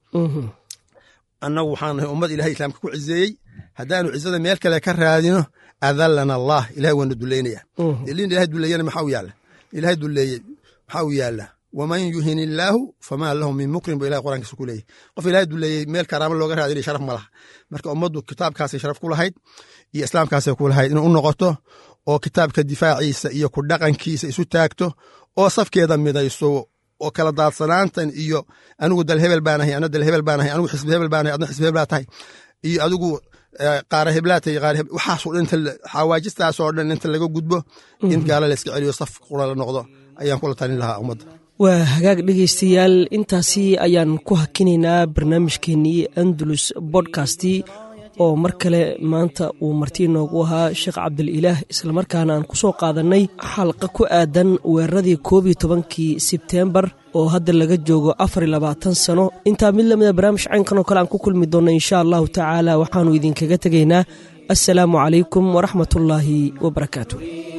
annagu waxaan nahay ummad ilahay islaamka ku cizeeyey haddaanu cizada meel kale ka raadino adallana allah ilahay waana duleynaya ilin ilahay duleeyana maxaa u yaalla ilahay duleeyey maxaa u yaalla waman yuhin illaahu famaa lahu min mukrim bu ilahay quraankiisa ku leeyahy qof ilahay duleeyey meel karaamo looga raadinay sharaf ma laha marka ummaddu kitaabkaasay sharaf ku lahayd iyo islaamkaasay ku lahayd inay u noqoto oo kitaabka difaaciisa iyo ku dhaqankiisa isu taagto oo safkeeda midayso oo kala daadsanaantan iyo anigu dal hebel baanahay ana dal hebel baanahay anigu xisbi hebel baanahay adna xisbi hebel baa tahay iyo adigu qaara heblaatay qaar waxaasoo dhan inta xawaajistaasoo dhan inta laga gudbo in gaala la iska celiyo saf qura la noqdo ayaan kula talin lahaa ummadda waa hagaag dhegaystayaal intaasi ayaan ku hakinaynaa barnaamijkeenii andalus bodkasti oo mar kale maanta uu marti inoogu ahaa sheekh cabdililaah islamarkaana aan ku soo qaadannay xalqa ku aadan weeraradii koob iyo tobankii sebteembar oo hadda laga joogo afar iyo labaatan sano intaa mid lamida barnaamij caynkan oo kale aan ku kulmi doonno insha allahu tacaala waxaannu idinkaga tegaynaa assalaamu calaykum waraxmatullaahi wabarakaatu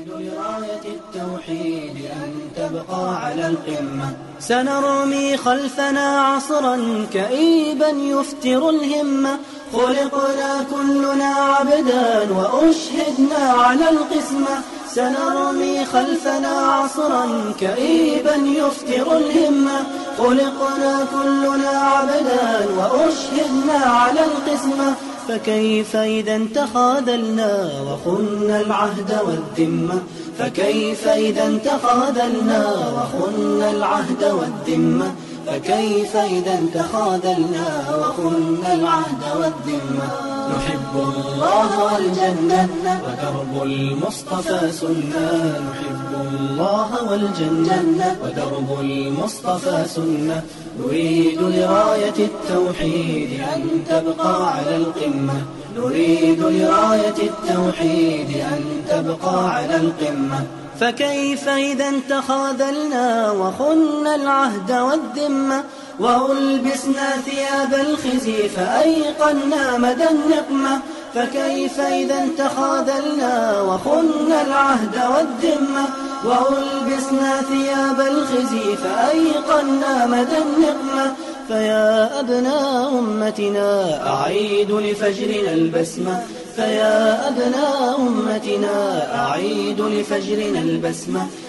تبقى على القمة سنرمي خلفنا عصرا كئيبا يفتر الهمة خلقنا كلنا عبدا وأشهدنا على القسمة سنرمي خلفنا عصرا كئيبا يفتر الهمة خلقنا كلنا عبدا وأشهدنا على القسمة فكيف إذا تخاذلنا وخنا العهد والذمة فكيف إذا تخاذلنا وخنا العهد والذمة فكيف إذا تخاذلنا وخنا العهد والذمة نحب الله والجنة ودرب المصطفى سنة نحب الله والجنة ودرب المصطفى سنة نريد لراية التوحيد أن تبقى على القمة نريد لراية التوحيد أن تبقى على القمة فكيف إذا تخاذلنا وخنا العهد والذمة وألبسنا ثياب الخزي فأيقنا مدى النقمة فكيف إذا تخاذلنا وخنا العهد والذمة وألبسنا ثياب الخزي فأيقنا مدى النقمة فيا أبناء أمتنا أعيد لفجرنا البسمة فيا أبناء أمتنا أعيد لفجرنا البسمة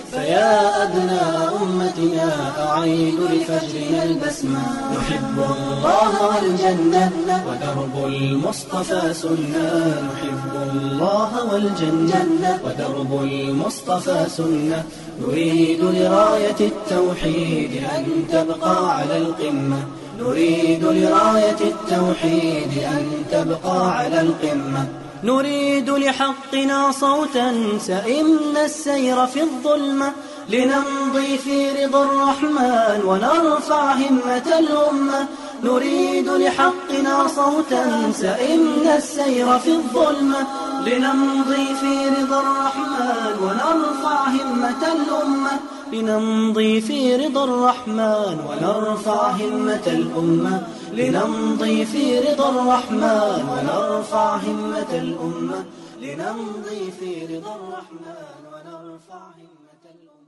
فيا أبناء أمتنا أعيد لفجرنا البسمة نحب الله والجنة ودرب المصطفى سنة نحب الله والجنة ودرب المصطفى سنة نريد لراية التوحيد أن تبقى على القمة نريد لراية التوحيد أن تبقى على القمة نريد لحقنا صوتا سئمنا السير في الظلمة لنمضي في رضا الرحمن ونرفع همة الأمة نريد لحقنا صوتا سئمنا السير في الظلمة لنمضي في رضا الرحمن ونرفع همة الأمة لنمضي في رضا الرحمن ونرفع همة الأمة لنمضي في رضا الرحمن ونرفع همة الأمة لنمضي في رضا الرحمن ونرفع همة الأمة